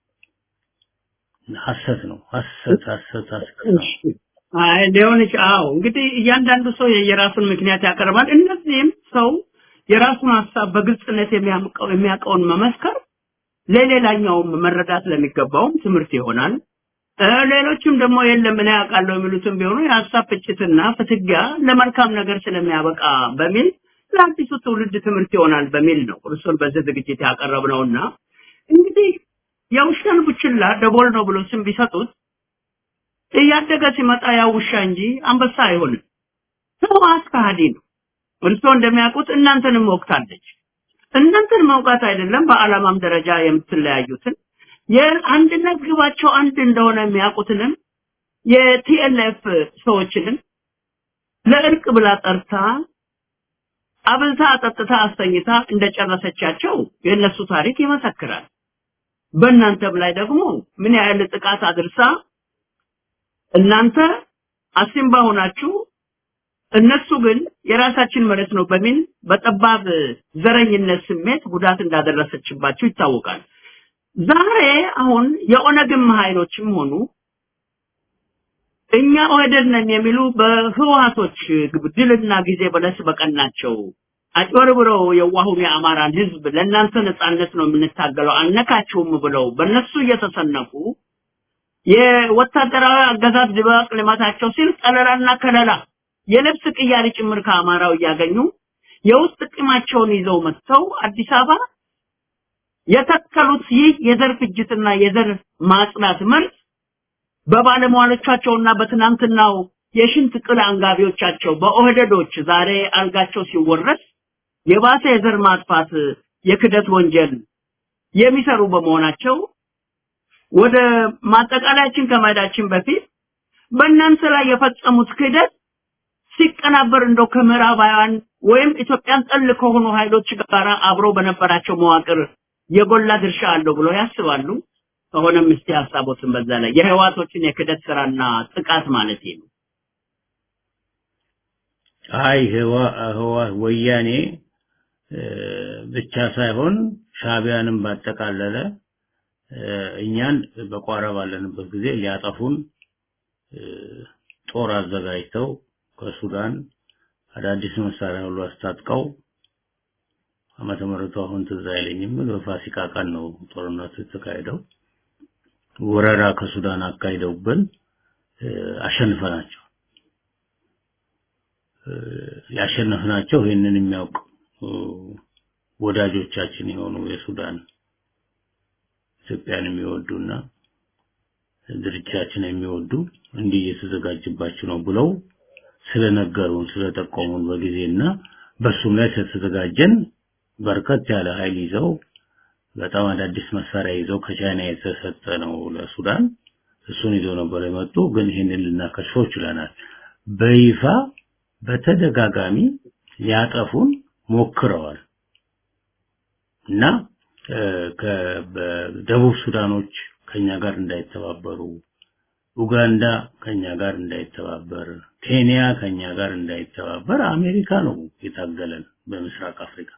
ሀሰት ነው ሀሰት ሀሰት ሀሰት ነው አይ ሊሆን አዎ እንግዲህ እያንዳንዱ ሰው የራሱን ምክንያት ያቀርባል እነዚህም ሰው የራሱን ሀሳብ በግልጽነት የሚያውቀው የሚያውቀውን መመስከር ለሌላኛውም መረዳት ለሚገባውም ትምህርት ይሆናል ሌሎችም ደግሞ የለም እኔ ያውቃለሁ የሚሉትም ቢሆኑ የሀሳብ ፍጭትና ፍትጊያ ለመልካም ነገር ስለሚያበቃ በሚል ለአዲሱ ትውልድ ትምህርት ይሆናል በሚል ነው እርሱን በዚህ ዝግጅት ያቀረብነውና እንግዲህ የውሻን ቡችላ ደቦል ነው ብሎ ስም ቢሰጡት እያደገ ሲመጣ ያው ውሻ እንጂ አንበሳ አይሆንም ህወሓት ከሃዲ ነው እርስዎ እንደሚያውቁት እናንተንም ወቅታለች እናንተን መውቃት አይደለም በዓላማም ደረጃ የምትለያዩትን የአንድነት ግባቸው አንድ እንደሆነ የሚያውቁትንም የቲኤልኤፍ ሰዎችንም ለእርቅ ብላ ጠርታ አብልታ አጠጥታ አስተኝታ እንደጨረሰቻቸው የእነሱ ታሪክ ይመሰክራል በእናንተም ላይ ደግሞ ምን ያህል ጥቃት አድርሳ እናንተ አሲምባ ሆናችሁ እነሱ ግን የራሳችን መሬት ነው በሚል በጠባብ ዘረኝነት ስሜት ጉዳት እንዳደረሰችባቸው ይታወቃል። ዛሬ አሁን የኦነግም ኃይሎችም ሆኑ እኛ ኦህዴድ ነን የሚሉ በህወሀቶች ድልና ጊዜ በለስ በቀናቸው አጭበርብረው የዋሁን የአማራን ህዝብ ለእናንተ ነጻነት ነው የምንታገለው አነካችሁም ብለው በእነሱ እየተሰነፉ የወታደራዊ አገዛዝ ድባቅ ልማታቸው ሲል ጠለላና ከለላ የልብስ ቅያሪ ጭምር ከአማራው እያገኙ የውስጥ ጥቅማቸውን ይዘው መጥተው አዲስ አበባ የተከሉት ይህ የዘር ፍጅትና የዘር ማጽዳት መርዝ በባለሟሎቻቸውና በትናንትናው የሽንት ቅል አንጋቢዎቻቸው በኦህደዶች ዛሬ አልጋቸው ሲወረስ የባሰ የዘር ማጥፋት የክደት ወንጀል የሚሰሩ በመሆናቸው ወደ ማጠቃለያችን ከመሄዳችን በፊት በእናንተ ላይ የፈጸሙት ክህደት ሲቀናበር እንደው ከምዕራባውያን ወይም ኢትዮጵያን ጠል ከሆኑ ኃይሎች ጋር አብሮ በነበራቸው መዋቅር የጎላ ድርሻ አለው ብሎ ያስባሉ? ከሆነም እስቲ ሀሳቦትን በዛ ላይ የህዋቶችን የክደት ስራና ጥቃት ማለት ነው። አይ ህዋ ህዋ ወያኔ ብቻ ሳይሆን ሻቢያንም ባጠቃለለ እኛን በቋራ ባለንበት ጊዜ ሊያጠፉን ጦር አዘጋጅተው ከሱዳን አዳዲስ መሳሪያ ሁሉ አስታጥቀው ዓመተ ምህረቱ አሁን ትዝ አይለኝም። በፋሲካ ቀን ነው ጦርነቱ የተካሄደው። ወረራ ከሱዳን አካሂደውብን አሸንፈናቸው ያሸነፍናቸው ይህንን የሚያውቅ ወዳጆቻችን የሆኑ የሱዳን ኢትዮጵያን የሚወዱና ድርጅታችን የሚወዱ እንዲህ እየተዘጋጅባችሁ ነው ብለው ስለነገሩን ስለጠቆሙን በጊዜና በሱም ላይ ስለተዘጋጀን በርከት ያለ ኃይል ይዘው በጣም አዳዲስ መሳሪያ ይዘው ከቻይና የተሰጠ ነው ለሱዳን እሱን ይዘው ነበር የመጡ ግን ይህንን ልናከሽፈው ችለናል በይፋ በተደጋጋሚ ሊያጠፉን ሞክረዋል እና በደቡብ ሱዳኖች ከኛ ጋር እንዳይተባበሩ ኡጋንዳ ከኛ ጋር እንዳይተባበር ኬንያ ከኛ ጋር እንዳይተባበር አሜሪካ ነው የታገለን በምስራቅ አፍሪካ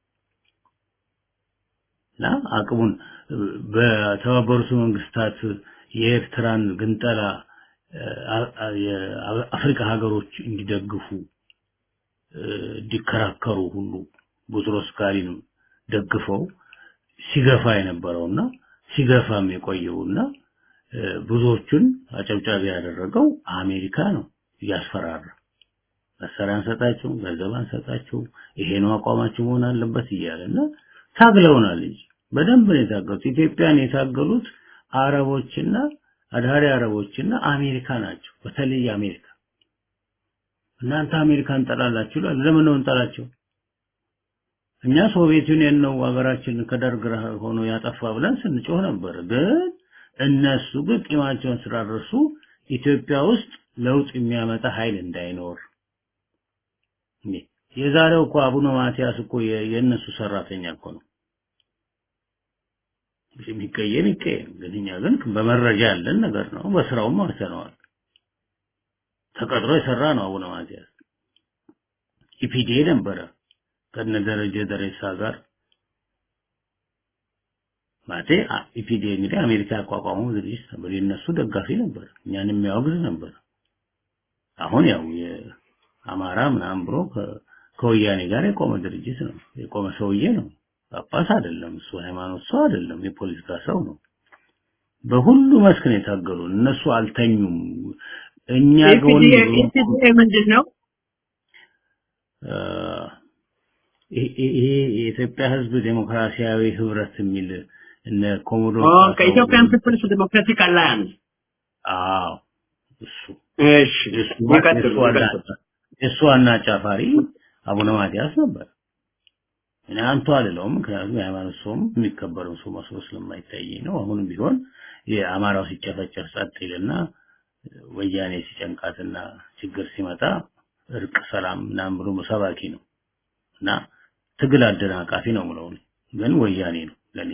እና አቅሙን በተባበሩት መንግስታት የኤርትራን ግንጠላ የአፍሪካ ሀገሮች እንዲደግፉ እንዲከራከሩ ሁሉ ቡትሮስ ጋሊን ደግፈው ሲገፋ የነበረውና ሲገፋም የቆየውና ብዙዎቹን አጨብጫቢ ያደረገው አሜሪካ ነው እያስፈራራ መሳሪያ አንሰጣቸው ገንዘብ አንሰጣቸው ይሄ ነው አቋማቸው መሆን አለበት እያለና ታግለውናል እንጂ በደንብ ነው የታገሉት ኢትዮጵያን የታገሉት አረቦችና አድሃሪ አረቦችና አሜሪካ ናቸው በተለይ አሜሪካ እናንተ አሜሪካን ጠላላችሁ ይላል ለምን ነው እንጠላቸው እኛ ሶቪየት ዩኒየን ነው ሀገራችን ከደርግ ሆኖ ያጠፋ ብለን ስንጮህ ነበር ግን እነሱ ግን ቂማቸውን ስላደረሱ ኢትዮጵያ ውስጥ ለውጥ የሚያመጣ ኃይል እንዳይኖር የዛሬው እኮ አቡነ ማቲያስ እኮ የእነሱ ሰራተኛ እኮ ነው የሚቀየም ይቀየም ግን እኛ ግን በመረጃ ያለን ነገር ነው በስራውም አይተነዋል ተቀጥሮ የሰራ ነው አቡነ ማቲያስ ኢፒዲኤ ነበረ ከነ ደረጀ ደሬሳ ጋር ማለቴ ኢፒዲኤ እንግዲህ አሜሪካ ያቋቋመው ድርጅት ነበር የነሱ ደጋፊ ነበር እኛን የሚያወግዝ ነበር አሁን ያው የአማራ ምናምን ብሎ ከወያኔ ጋር የቆመ ድርጅት ነው የቆመ ሰውዬ ነው ጳጳስ አይደለም እሱ ሃይማኖት ሰው አይደለም የፖለቲካ ሰው ነው በሁሉ መስክ ነው የታገሉ እነሱ አልተኙም እኛ ጎን ምንድን ነው ይሄ የኢትዮጵያ ህዝብ ዴሞክራሲያዊ ህብረት የሚል እነ ኮሞዶ ከኢትዮጵያን ፒፕልስ ዲሞክራቲክ አላያንስ አዎ እሱ እሺ እሱ ዋና አጫፋሪ አቡነ ማቲያስ ነበር እኔ አንቱ አልለውም ምክንያቱም የሃይማኖት ሰውም የሚከበረው ሰው መስሎ ስለማይታየኝ ነው አሁንም ቢሆን የአማራው ሲጨፈጨፍ ጸጥ ይልና ወያኔ ሲጨንቃትና ችግር ሲመጣ እርቅ ሰላም ምናምን ብሎ ሰባኪ ነው እና ትግል አደናቃፊ ነው ምለው ግን ወያኔ ነው ለኔ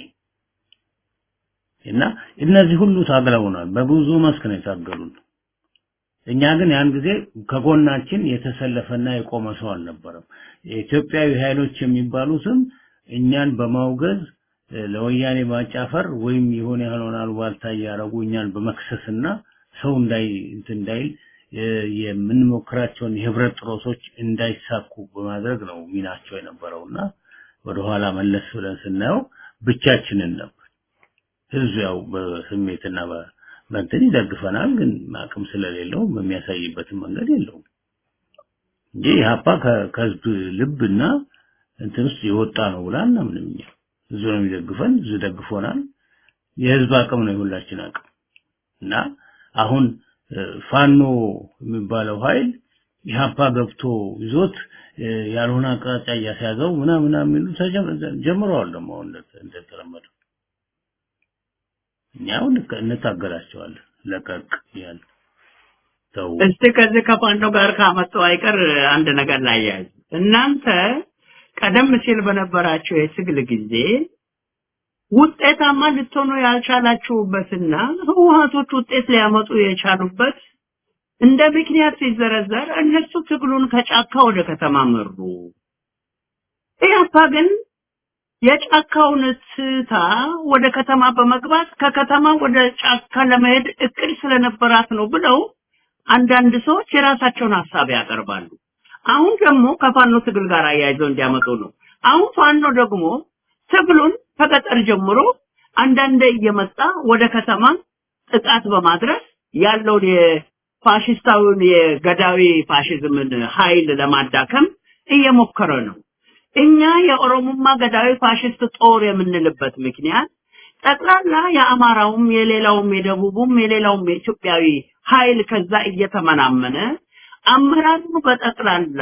እና እነዚህ ሁሉ ታግለውናል በብዙ መስክ ነው የታገሉን እኛ ግን ያን ጊዜ ከጎናችን የተሰለፈና የቆመ ሰው አልነበረም የኢትዮጵያዊ ኃይሎች የሚባሉትም እኛን በማውገዝ ለወያኔ ማጫፈር ወይም የሆነ ያልሆነ አሉባልታ እያረጉ እኛን በመክሰስና ሰው እንዳይ እንትን እንዳይል የምንሞክራቸውን የህብረት ጥረቶች እንዳይሳኩ በማድረግ ነው ሚናቸው የነበረውና ወደኋላ መለስ ብለን ስናየው ብቻችንን ነበር ህዝብ ያው በስሜትና በእንትን ይደግፈናል ግን አቅም ስለሌለው በሚያሳይበትን መንገድ የለውም እንጂ ኢህአፓ ከህዝብ ልብና እንትን ውስጥ የወጣ ነው ብላ እናምንም እኛ ህዝብ ነው የሚደግፈን ህዝብ ደግፎናል የህዝብ አቅም ነው የሁላችን አቅም እና አሁን ፋኖ የሚባለው ኃይል ኢህአፓ ገብቶ ይዞት ያልሆነ አቅጣጫ እያስያዘው ምናምን የሚሉ ጀምረዋል ደግሞ እንደተለመደው እኛው እንታገላቸዋለን ለቀቅ ያለ ተው እስቲ ከዚህ ከፋኖ ጋር ካመጡ አይቀር አንድ ነገር ላይ ያዝ እናንተ ቀደም ሲል በነበራቸው የትግል ጊዜ ውጤታማ ልትሆኑ ያልቻላችሁበትና ህወሀቶች ውጤት ሊያመጡ የቻሉበት እንደ ምክንያት ሲዘረዘር እነሱ ትግሉን ከጫካ ወደ ከተማ መሩ። ኢህአፓ ግን የጫካውን ትታ ወደ ከተማ በመግባት ከከተማ ወደ ጫካ ለመሄድ እቅድ ስለነበራት ነው ብለው አንዳንድ ሰዎች የራሳቸውን ሀሳብ ያቀርባሉ። አሁን ደግሞ ከፋኖ ትግል ጋር አያይዘው እንዲያመጡ ነው። አሁን ፋኖ ደግሞ ትግሉን ከገጠር ጀምሮ አንዳንዴ እየመጣ ወደ ከተማ ጥቃት በማድረስ ያለውን የፋሽስታዊውን የገዳዊ ፋሽዝምን ኃይል ለማዳከም እየሞከረ ነው። እኛ የኦሮሞማ ገዳዊ ፋሽስት ጦር የምንልበት ምክንያት ጠቅላላ የአማራውም የሌላውም የደቡቡም የሌላውም የኢትዮጵያዊ ኃይል ከዛ እየተመናመነ አመራሩ በጠቅላላ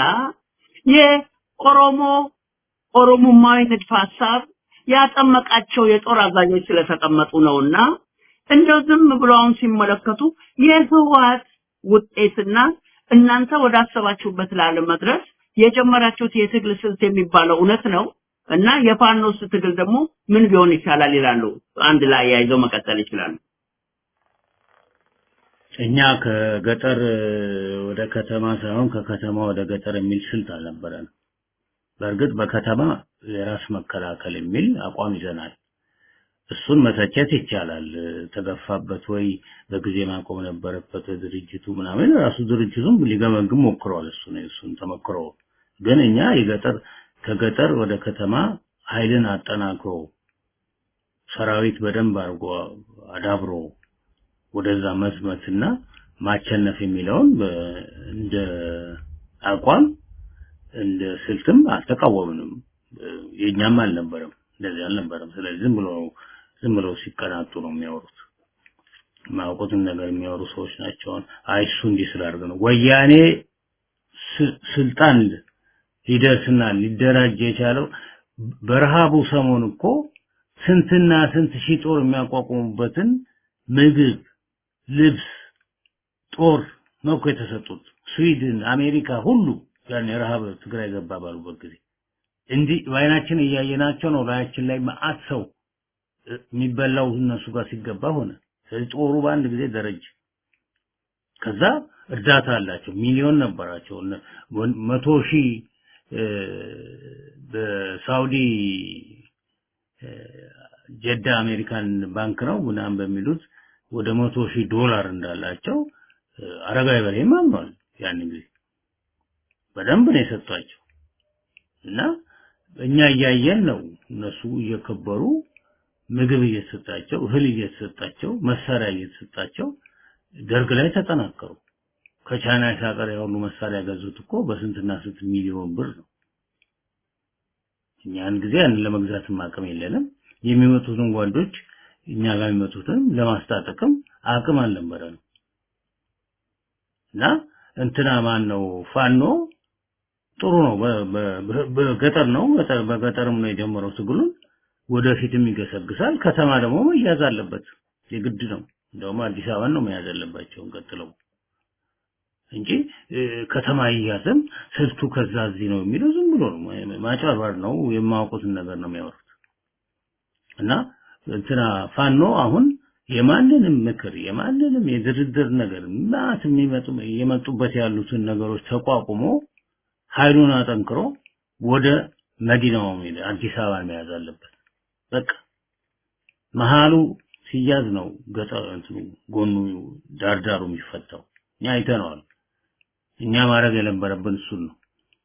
የኦሮሞ ኦሮሞማዊ ንድፈ ሀሳብ ያጠመቃቸው የጦር አዛዦች ስለተቀመጡ ነውና እንደው ዝም ብሎ አሁን ሲመለከቱ የህወሓት ውጤትና እናንተ ወዳሰባችሁበት ላለመድረስ የጀመራችሁት የትግል ስልት የሚባለው እውነት ነው እና የፋኖስ ትግል ደግሞ ምን ቢሆን ይቻላል ይላሉ። አንድ ላይ ያይዘው መቀጠል ይችላሉ። እኛ ከገጠር ወደ ከተማ ሳይሆን ከከተማ ወደ ገጠር የሚል ስልት አልነበረንም። በእርግጥ በከተማ የራስ መከላከል የሚል አቋም ይዘናል። እሱን መተቸት ይቻላል። ተገፋበት ወይ በጊዜ ማቆም ነበረበት ድርጅቱ ምናምን ራሱ ድርጅቱም ሊገመግም ሞክሯል። እሱ ነው እሱን ተመክሮ ግን እኛ የገጠር ከገጠር ወደ ከተማ ኃይልን አጠናክሮ ሰራዊት በደንብ አድርጎ አዳብሮ ወደዛ መዝመትና ማቸነፍ የሚለውን በ- እንደ አቋም እንደ ስልትም አልተቃወምንም። የኛም አልነበረም፣ እንደዚህ አልነበረም። ስለዚህ ዝም ብሎ ዝም ብለው ሲቀናጡ ነው የሚያወሩት። የማያውቁትን ነገር የሚያወሩ ሰዎች ናቸው። አይ እሱ እንዲህ ስላደረገ ነው ወያኔ ስ- ስልጣን ሊደርስና ሊደራጅ የቻለው በረሃቡ ሰሞን እኮ ስንትና ስንት ሺህ ጦር የሚያቋቁሙበትን ምግብ፣ ልብስ፣ ጦር ነው እኮ የተሰጡት። ስዊድን፣ አሜሪካ ሁሉ ያን የረሃብ ትግራይ ገባ ባሉበት ጊዜ እንዲህ በአይናችን እያየናቸው ነው። ላያችን ላይ መዓት ሰው እ፣ የሚበላው እነሱ ጋር ሲገባ ሆነ። ስለዚህ ጦሩ በአንድ ጊዜ ደረጀ። ከዛ እርዳታ አላቸው። ሚሊዮን ነበራቸው። እነ- ወን- መቶ ሺህ እ፣ በሳውዲ እ፣ ጀዳ አሜሪካን ባንክ ነው ምናምን በሚሉት ወደ መቶ ሺህ ዶላር እንዳላቸው እ፣ አረጋዊ በርሄም አምኗል። ያን ጊዜ በደንብ ነው የሰጧቸው እና እኛ እያየን ነው እነሱ እየከበሩ ምግብ እየተሰጣቸው እህል እየተሰጣቸው መሳሪያ እየተሰጣቸው ደርግ ላይ ተጠናከሩ። ከቻይና ሳቀር ያሉ መሳሪያ ገዙት እኮ በስንትና ስንት ሚሊዮን ብር ነው። እኛን ጊዜ ያንን ለመግዛትም አቅም የለንም። የሚመጡትን ጓዶች እኛ ጋር የሚመጡትን ለማስታጠቅም አቅም አልነበረንም እና እንትና ማን ነው ፋኖ ጥሩ ነው። በ- በ- በ- በገጠር ነው በገጠር- በገጠርም ነው የጀመረው ትግሉን ወደፊትም ይገሰግሳል። ከተማ ደግሞ መያዝ አለበት የግድ ነው። እንደውም አዲስ አበባን ነው መያዝ ያለባቸው ቀጥለው እንጂ እ፣ ከተማ ይያዝም ስልቱ ከዛ እዚህ ነው የሚለው ዝም ብሎ ነው ማጭበርበር ነው። የማያውቁትን ነገር ነው የሚያወሩት እና እንትና ፋኖ አሁን የማንንም ምክር የማንንም የድርድር ነገር ማት የሚመጡ የመጡበት ያሉትን ነገሮች ተቋቁሞ ኃይሉን አጠንክሮ ወደ መዲናው ሄደ አዲስ አበባን መያዝ አለበት። በቃ መሃሉ ሲያዝ ነው ገጠር እንትኑ ጎኑ ዳርዳሩ የሚፈታው። እኛ አይተነዋል። እኛ ማድረግ የነበረብን እሱን ነው።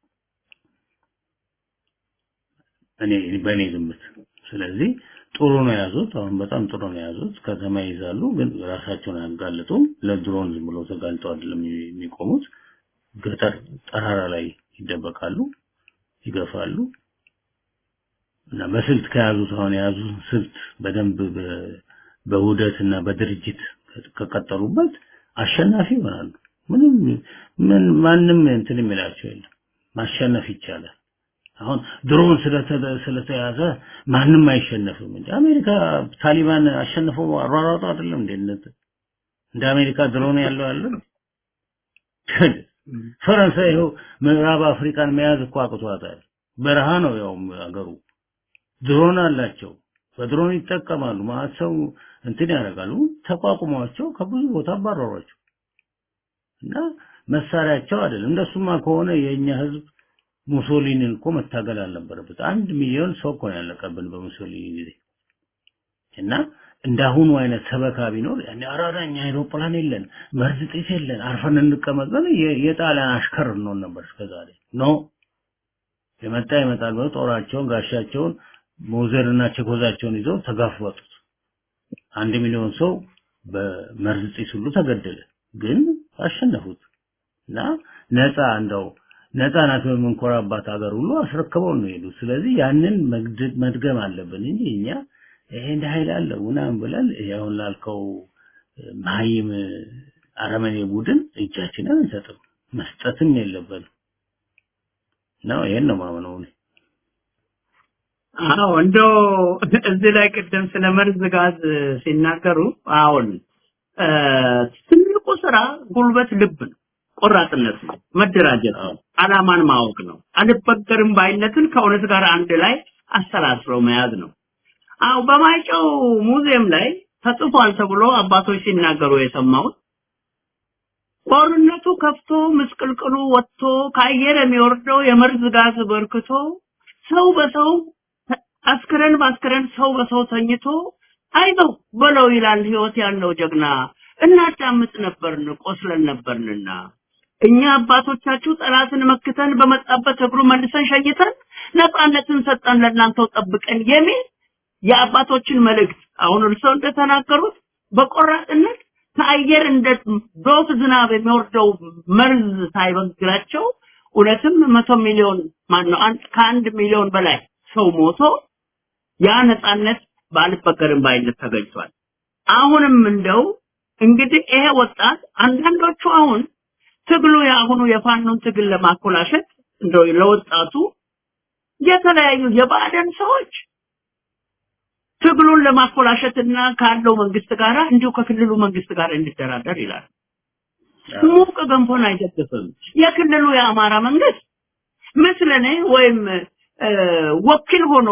እኔ በእኔ ግምት። ስለዚህ ጥሩ ነው የያዙት። አሁን በጣም ጥሩ ነው የያዙት። ከተማ ይይዛሉ፣ ግን ራሳቸውን አያጋልጡም። ለድሮን ዝም ብሎ ተጋልጠው አይደለም የሚቆሙት። ገጠር ጠራራ ላይ ይደበቃሉ፣ ይገፋሉ። እና በስልት ከያዙት አሁን የያዙት ስልት በደንብ በ- በውህደት እና በድርጅት ከቀጠሉበት አሸናፊ ይሆናሉ። ምንም ምን ማንም እንትን የሚላቸው የለም። ማሸነፍ ይቻላል። አሁን ድሮን ስለተ- ስለተያዘ ማንም አይሸነፍም እንጂ አሜሪካ ታሊባን አሸንፈው አሯሯጡ አይደለም እንዴ? እንደ- እንደ አሜሪካ ድሮን ያለው ያለ ፈረንሳይ ይኸው ምዕራብ አፍሪካን መያዝ እኮ አቅቷታል። በረሃ ነው ያው አገሩ። ድሮን አላቸው። በድሮን ይጠቀማሉ። ማለት ሰው እንትን ያደርጋሉ። ተቋቁሟቸው ከብዙ ቦታ አባረሯቸው እና መሳሪያቸው አይደለም። እንደሱማ ከሆነ የኛ ህዝብ ሙሶሊኒን እኮ መታገል አልነበረበት። አንድ ሚሊዮን ሰው እኮ ነው ያለቀብን በሙሶሊኒ ጊዜ እና እንዳሁኑ አይነት ሰበካ ቢኖር ያኔ አራዳኛ አይሮፕላን የለን መርዝ ጢስ የለን አርፈን እንቀመጥ ብለን የ- የጣሊያን አሽከር እንሆን ነበር እስከዛሬ ኖ የመጣ ይመጣል ብለው ጦራቸውን ጋሻቸውን ሞዘርና ቸኮዛቸውን ይዘው ተጋፈጡት። አንድ ሚሊዮን ሰው በመርዝ ጢስ ሁሉ ተገደለ። ግን አሸነፉት እና ነፃ እንደው ነፃ ናት በምንኮራባት ሀገር ሁሉ አስረክበው ነው የሄዱት። ስለዚህ ያንን መግድ- መድገም አለብን እንጂ እኛ ይሄ እንደ ኃይል አለው ምናምን ብለን ይሄ አሁን ላልከው መሀይም አረመኔ ቡድን እጃችንን አንሰጥም፣ መስጠትም የለብንም ነው። ይሄን ነው ማምነው እኔ። አዎ እንደው እዚህ ላይ ቅድም ስለ መርዝ ጋዝ ሲናገሩ አሁን እ፣ ትልቁ ስራ ጉልበት ልብ ነው፣ ቆራጥነት ነው፣ መደራጀት ነው፣ አላማን ማወቅ ነው፣ አልበገርም ባይነትን ከእውነት ጋር አንድ ላይ አሰላስሎ መያዝ ነው። አዎ በማይጨው ሙዚየም ላይ ተጽፏል ተብሎ አባቶች ሲናገሩ የሰማሁት ጦርነቱ ከፍቶ ምስቅልቅሉ ወጥቶ ከአየር የሚወርደው የመርዝ ጋዝ በርክቶ ሰው በሰው አስክረን በአስክረን ሰው በሰው ተኝቶ አይዞህ በለው ይላል ህይወት ያለው ጀግና። እናዳምጥ ነበርን ቆስለን ነበርንና እኛ አባቶቻችሁ ጠላትን መክተን በመጣበት እግሩ መልሰን ሸኝተን ነፃነትን ሰጠን ለእናንተው ጠብቀን የሚል የአባቶችን መልእክት አሁን እርስዎ እንደተናገሩት በቆራጥነት ከአየር እንደ ዶፍ ዝናብ የሚወርደው መርዝ ሳይበግራቸው እውነትም መቶ ሚሊዮን ማነው ከአንድ ሚሊዮን በላይ ሰው ሞቶ ያ ነፃነት ባልበገርም ባይነት ተገኝቷል። አሁንም እንደው እንግዲህ ይሄ ወጣት አንዳንዶቹ አሁን ትግሉ የአሁኑ የፋኖን ትግል ለማኮላሸት እንደው ለወጣቱ የተለያዩ የባዕደን ሰዎች ትግሉን ለማኮላሸትና ካለው መንግስት ጋር እንዲሁ ከክልሉ መንግስት ጋር እንዲደራደር ይላል። ሙቅ ገንፎን አይደግፍም። የክልሉ የአማራ መንግስት ምስለኔ ወይም ወኪል ሆኖ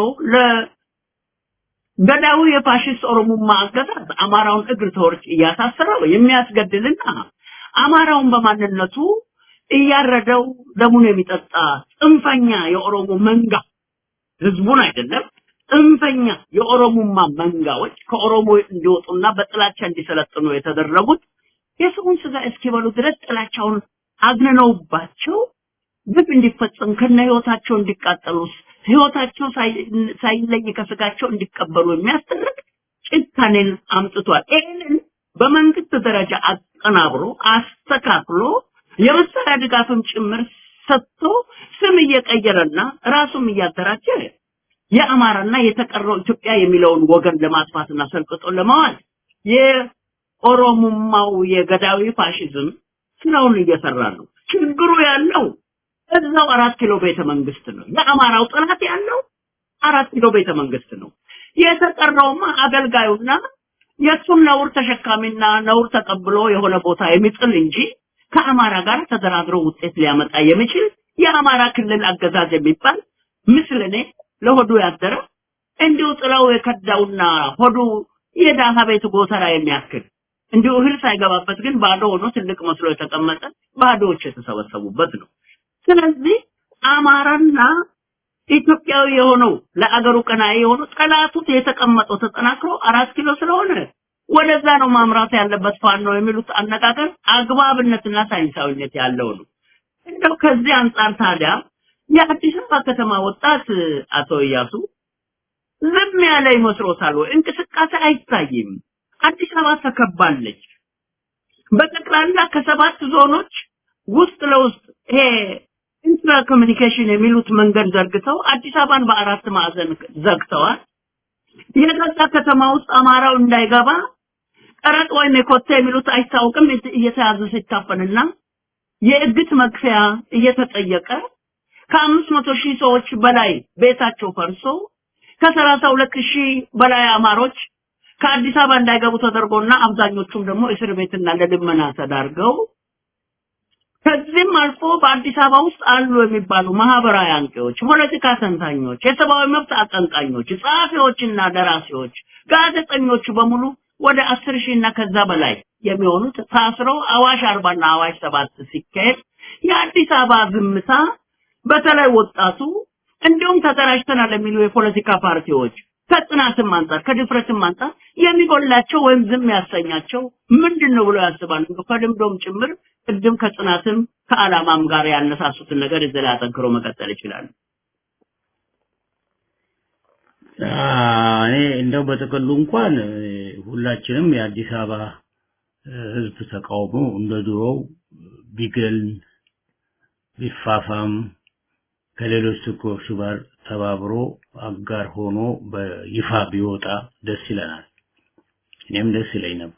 ለገዳዩ የፋሽስት ኦሮሞማ አገዛዝ አማራውን እግር ተወርጭ እያሳሰረው የሚያስገድልና አማራውን በማንነቱ እያረደው ደሙን የሚጠጣ ጽንፈኛ የኦሮሞ መንጋ ህዝቡን አይደለም ጽንፈኛ የኦሮሞማ መንጋዎች ከኦሮሞ እንዲወጡና በጥላቻ እንዲሰለጥኑ የተደረጉት የሰውን ስጋ እስኪበሉ ድረስ ጥላቻውን አግንነውባቸው ግፍ እንዲፈጸም ከነ ህይወታቸው እንዲቃጠሉ ህይወታቸው ሳይለይ ከስጋቸው እንዲቀበሉ የሚያስደርግ ጭካኔን አምጥቷል። ይህንን በመንግስት ደረጃ አቀናብሮ አስተካክሎ የመሳሪያ ድጋፍም ጭምር ሰጥቶ ስም እየቀየረና ራሱም እያደራጀ የአማራና የተቀረው ኢትዮጵያ የሚለውን ወገን ለማጥፋትና ሰልቅጦ ለማዋል የኦሮሞማው የገዳዊ ፋሽዝም ስራውን እየሰራ ነው። ችግሩ ያለው እዛው አራት ኪሎ ቤተ መንግስት ነው። የአማራው ጥላት ያለው አራት ኪሎ ቤተ መንግስት ነው። የተቀረውማ አገልጋዩና የእሱን ነውር ተሸካሚና ነውር ተቀብሎ የሆነ ቦታ የሚጥል እንጂ ከአማራ ጋር ተደራድሮ ውጤት ሊያመጣ የሚችል የአማራ ክልል አገዛዝ የሚባል ምስልኔ ለሆዱ ያደረ እንዲሁ ጥላው የከዳውና ሆዱ የዳሃ ቤት ጎተራ የሚያክል እንዲሁ እህል ሳይገባበት ግን ባዶ ሆኖ ትልቅ መስሎ የተቀመጠ ባዶዎች የተሰበሰቡበት ነው። ስለዚህ አማራና ኢትዮጵያዊ የሆነው ለአገሩ ቀናኢ የሆነው ጠላቱ የተቀመጠው ተጠናክሮ አራት ኪሎ ስለሆነ ወደዛ ነው ማምራት ያለበት ፋኖ የሚሉት አነጋገር አግባብነትና ሳይንሳዊነት ያለው ነው። እንደው ከዚህ አንጻር ታዲያ የአዲስ አበባ ከተማ ወጣት አቶ እያሱ ዝም ያለ ይመስሎታል ወይ? እንቅስቃሴ አይታይም። አዲስ አበባ ተከባለች። በጠቅላላ ከሰባት ዞኖች ውስጥ ለውስጥ ይሄ ኢንትራ ኮሚኒኬሽን የሚሉት መንገድ ዘርግተው አዲስ አበባን በአራት ማዕዘን ዘግተዋል። የገዛ ከተማ ውስጥ አማራው እንዳይገባ ቀረጥ ወይም የኮቴ የሚሉት አይታወቅም እየተያዘ ሲታፈንና የእግት መክፈያ እየተጠየቀ ከአምስት መቶ ሺህ ሰዎች በላይ ቤታቸው ፈርሶ ከሰላሳ ሁለት ሺህ በላይ አማሮች ከአዲስ አበባ እንዳይገቡ ተደርጎና አብዛኞቹም ደግሞ እስር ቤትና ለልመና ተዳርገው ከዚህም አልፎ በአዲስ አበባ ውስጥ አሉ የሚባሉ ማህበራዊ አንቂዎች፣ ፖለቲካ ተንታኞች፣ የሰብአዊ መብት አቀንቃኞች፣ ጸሐፊዎችና ደራሲዎች፣ ጋዜጠኞች በሙሉ ወደ አስር ሺህ እና ከዛ በላይ የሚሆኑት ታስረው አዋሽ አርባና አዋሽ ሰባት ሲካሄድ የአዲስ አበባ ዝምታ በተለይ ወጣቱ እንዲሁም ተደራጅተናል የሚሉ የፖለቲካ ፓርቲዎች ከጥናትም አንጻር ከድፍረትም አንጻር የሚጎላቸው ወይም ዝም ያሰኛቸው ምንድን ነው ብለው ያስባሉ። ከልምዶም ጭምር ቅድም ከጥናትም ከዓላማም ጋር ያነሳሱትን ነገር እዚህ ላይ አጠንክሮ መቀጠል ይችላሉ። እኔ እንደው በጥቅሉ እንኳን ሁላችንም የአዲስ አበባ ህዝብ ተቃውሞ እንደ ድሮው ቢገል ቢፋፋም ከሌሎች ትኮች ጋር ተባብሮ አጋር ሆኖ በይፋ ቢወጣ ደስ ይለናል። እኔም ደስ ይለኝ ነበር።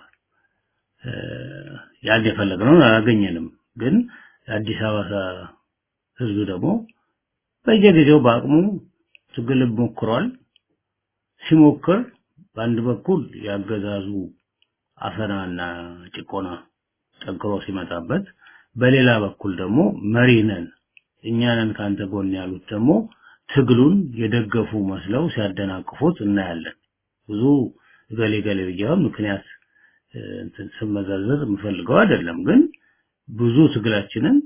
ያን የፈለግነውን አላገኘንም። ግን የአዲስ አበባ ህዝብ ደግሞ በየጊዜው በአቅሙ ትግል ሞክሯል። ሲሞክር በአንድ በኩል ያገዛዙ አፈናና ጭቆና ጠንክሮ ሲመጣበት፣ በሌላ በኩል ደግሞ መሪ ነን እኛ ነን ካንተ ጎን ያሉት ደግሞ ትግሉን የደገፉ መስለው ሲያደናቅፉት እናያለን። ብዙ ገሌ ገሌ ብያው ምክንያት እንትን ስመዘርዝር የምፈልገው አይደለም፣ ግን ብዙ ትግላችንን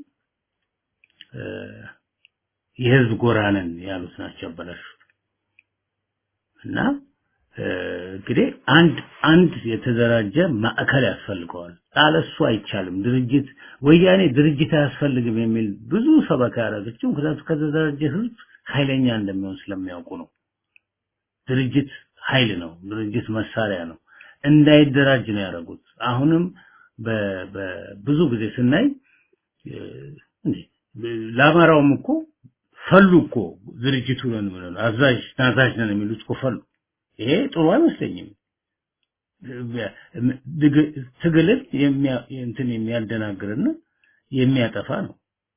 የህዝብ ጎራ ነን ያሉት ናቸው ያበላሹት እና እንግዲህ አንድ አንድ የተደራጀ ማዕከል ያስፈልገዋል። አለሱ አይቻልም። ድርጅት ወያኔ ድርጅት አያስፈልግም የሚል ብዙ ሰበካ ያደረገችው ምክንያቱም ከተደራጀ ህዝብ ኃይለኛ እንደሚሆን ስለሚያውቁ ነው። ድርጅት ኃይል ነው። ድርጅት መሳሪያ ነው። እንዳይደራጅ ነው ያደረጉት። አሁንም በብዙ ጊዜ ስናይ እንዴ ለአማራውም እኮ ፈሉ እኮ ድርጅቱ ነን ብለው አዛዥ ናዛዥ ነን የሚሉት እኮ ፈሉ። ይሄ ጥሩ አይመስለኝም። ትግልን እንትን የሚያደናግርና የሚያጠፋ ነው።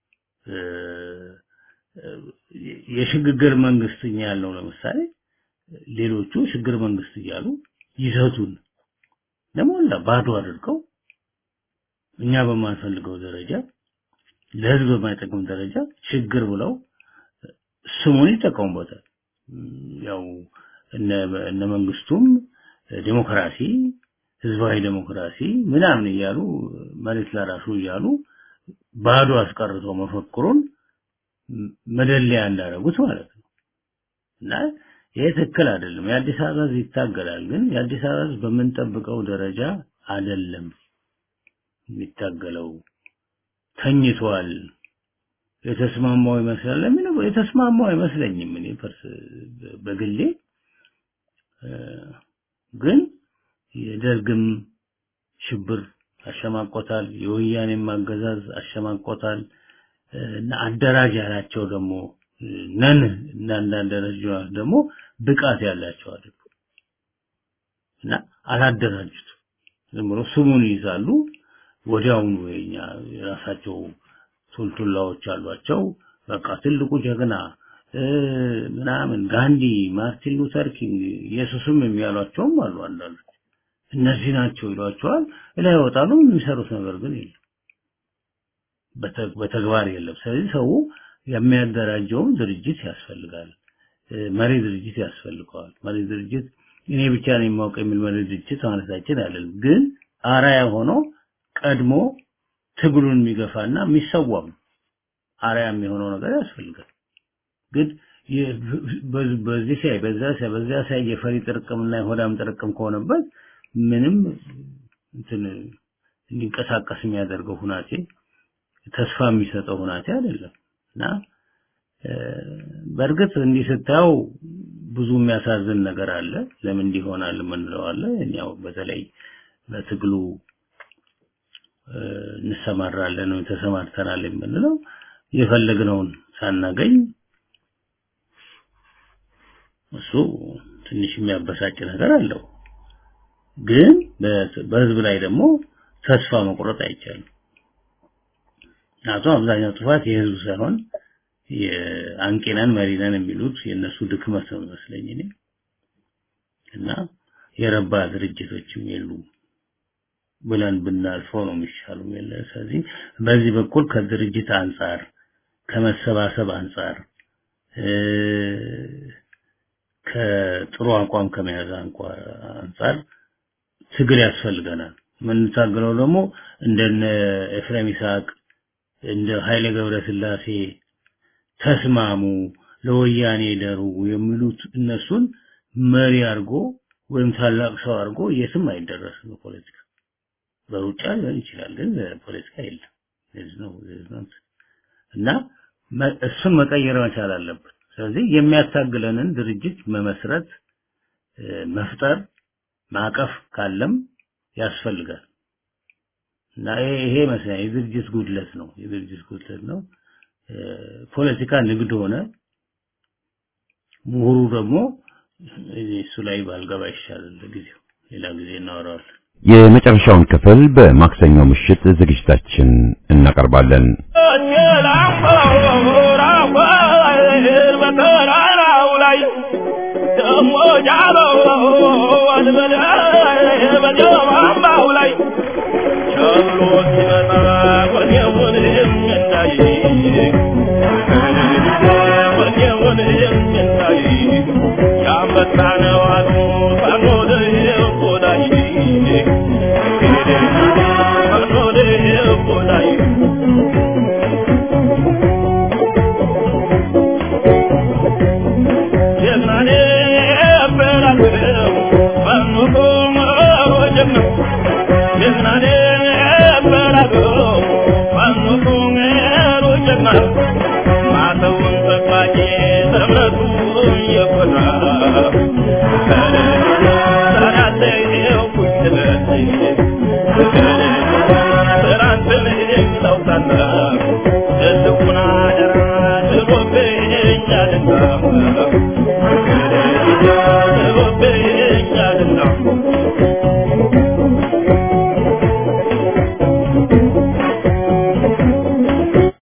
የሽግግር መንግስት እኛ ያለው ለምሳሌ ሌሎቹ ሽግግር መንግስት እያሉ ይዘቱን ለሞላ ባዶ አድርገው እኛ በማንፈልገው ደረጃ ለህዝብ በማይጠቅም ደረጃ ችግር ብለው ስሙን ይጠቀሙበታል። ያው እነ መንግስቱም ዴሞክራሲ፣ ህዝባዊ ዴሞክራሲ ምናምን እያሉ መሬት ለራሱ እያሉ ባዶ አስቀርተው መፈክሩን መደለያ እንዳደረጉት ማለት ነው። እና ይሄ ትክክል አይደለም። የአዲስ አበባ ህዝብ ይታገላል፣ ግን የአዲስ አበባ ህዝብ በምንጠብቀው ደረጃ አይደለም የሚታገለው። ተኝቷል። የተስማማው ይመስላል ለሚለው የተስማማው አይመስለኝም። እኔ ፐርስ በግሌ ግን የደርግም ሽብር አሸማቆታል፣ የወያኔም አገዛዝ አሸማቆታል እና አደራጅ ያላቸው ደግሞ ነን እና አንዳንድ ደረጃዎች ደግሞ ብቃት ያላቸው አይደሉ እና አላደራጁት ዝም ብሎ ስሙን ይይዛሉ። ወዲያውኑ የኛ የራሳቸው ቱልቱላዎች አሏቸው። በቃ ትልቁ ጀግና ምናምን ጋንዲ፣ ማርቲን ሉተር ኪንግ፣ ኢየሱስም የሚያሏቸውም አሉ። አንዳንዶች እነዚህ ናቸው ይሏቸዋል። ላይ ይወጣሉ። የሚሰሩት ነገር ግን የለም፣ በተግባር የለም። ስለዚህ ሰው የሚያደራጀውም ድርጅት ያስፈልጋል። መሪ ድርጅት ያስፈልገዋል። መሪ ድርጅት እኔ ብቻ ነው የማውቅ የሚል መሪ ድርጅት ማለታችን አይደለም። ግን አራያ ሆኖ ቀድሞ ትግሉን የሚገፋና የሚሰዋም አርያ የሚሆነው ነገር ያስፈልጋል። ግን በዚህ ሳይ በዛ ሳይ በዛ ሳይ የፈሪ ጥርቅምና የሆዳም ጥርቅም ከሆነበት ምንም እንትን እንዲንቀሳቀስ የሚያደርገው ሁናቴ ተስፋ የሚሰጠው ሁናቴ አይደለም እና በእርግጥ እንዲህ ስታየው ብዙ የሚያሳዝን ነገር አለ። ለምን እንዲሆናል የምንለው አለ። ያው በተለይ በትግሉ እንሰማራለን ወይ ተሰማርተናል የምንለው የፈለግነውን ሳናገኝ እሱ ትንሽ የሚያበሳጭ ነገር አለው። ግን በህዝብ ላይ ደግሞ ተስፋ መቁረጥ አይቻልም። ምክንያቱም አብዛኛው ጥፋት የህዝብ ሳይሆን የአንቂነን መሪነን የሚሉት የእነሱ ድክመት ነው መስለኝ እኔ እና የረባ ድርጅቶችም የሉም ብለን ብናልፈው ነው የሚሻለው የለ ስለዚህ በዚህ በኩል ከድርጅት አንጻር ከመሰባሰብ አንጻር ከጥሩ አቋም ከመያዝ አንጻር ትግል ያስፈልገናል የምንታገለው ደግሞ እንደነ ኤፍሬም ይስሐቅ እንደ ኃይሌ ገብረስላሴ ተስማሙ ለወያኔ ደሩ የሚሉት እነሱን መሪ አድርጎ ወይም ታላቅ ሰው አድርጎ የትም አይደረስም በፖለቲካ በሩጫ ሊሆን ይችላል ግን ፖለቲካ የለም ነው እና እሱን መቀየር መቻል አለብን ስለዚህ የሚያታግለንን ድርጅት መመስረት መፍጠር ማቀፍ ካለም ያስፈልጋል እና ይሄ መስለኝ የድርጅት ጉድለት ነው የድርጅት ጉድለት ነው ፖለቲካ ንግድ ሆነ ምሁሩ ደግሞ እሱ ላይ ባልገባ ይሻላል ጊዜው ሌላ ጊዜ እናወራዋለን የመጨረሻውን ክፍል በማክሰኞ ምሽት ዝግጅታችን እናቀርባለን ደሞ ጃለው አልበለ በጀማማው ላይ ቸሎ ሲመጣ ወኔውን የሚያይ ወኔውን የሚያይ ያመጣ ነው አሉ ሳኖደ የቆዳይ ሳኖደ የቆዳይ ጀግናኔ በላቸው እምነቱ የኮራ ሳላጠየኩኝ ስለት ትናንትን የሚለው ታላቅ ትልቁን አደራ ጥሎብኝ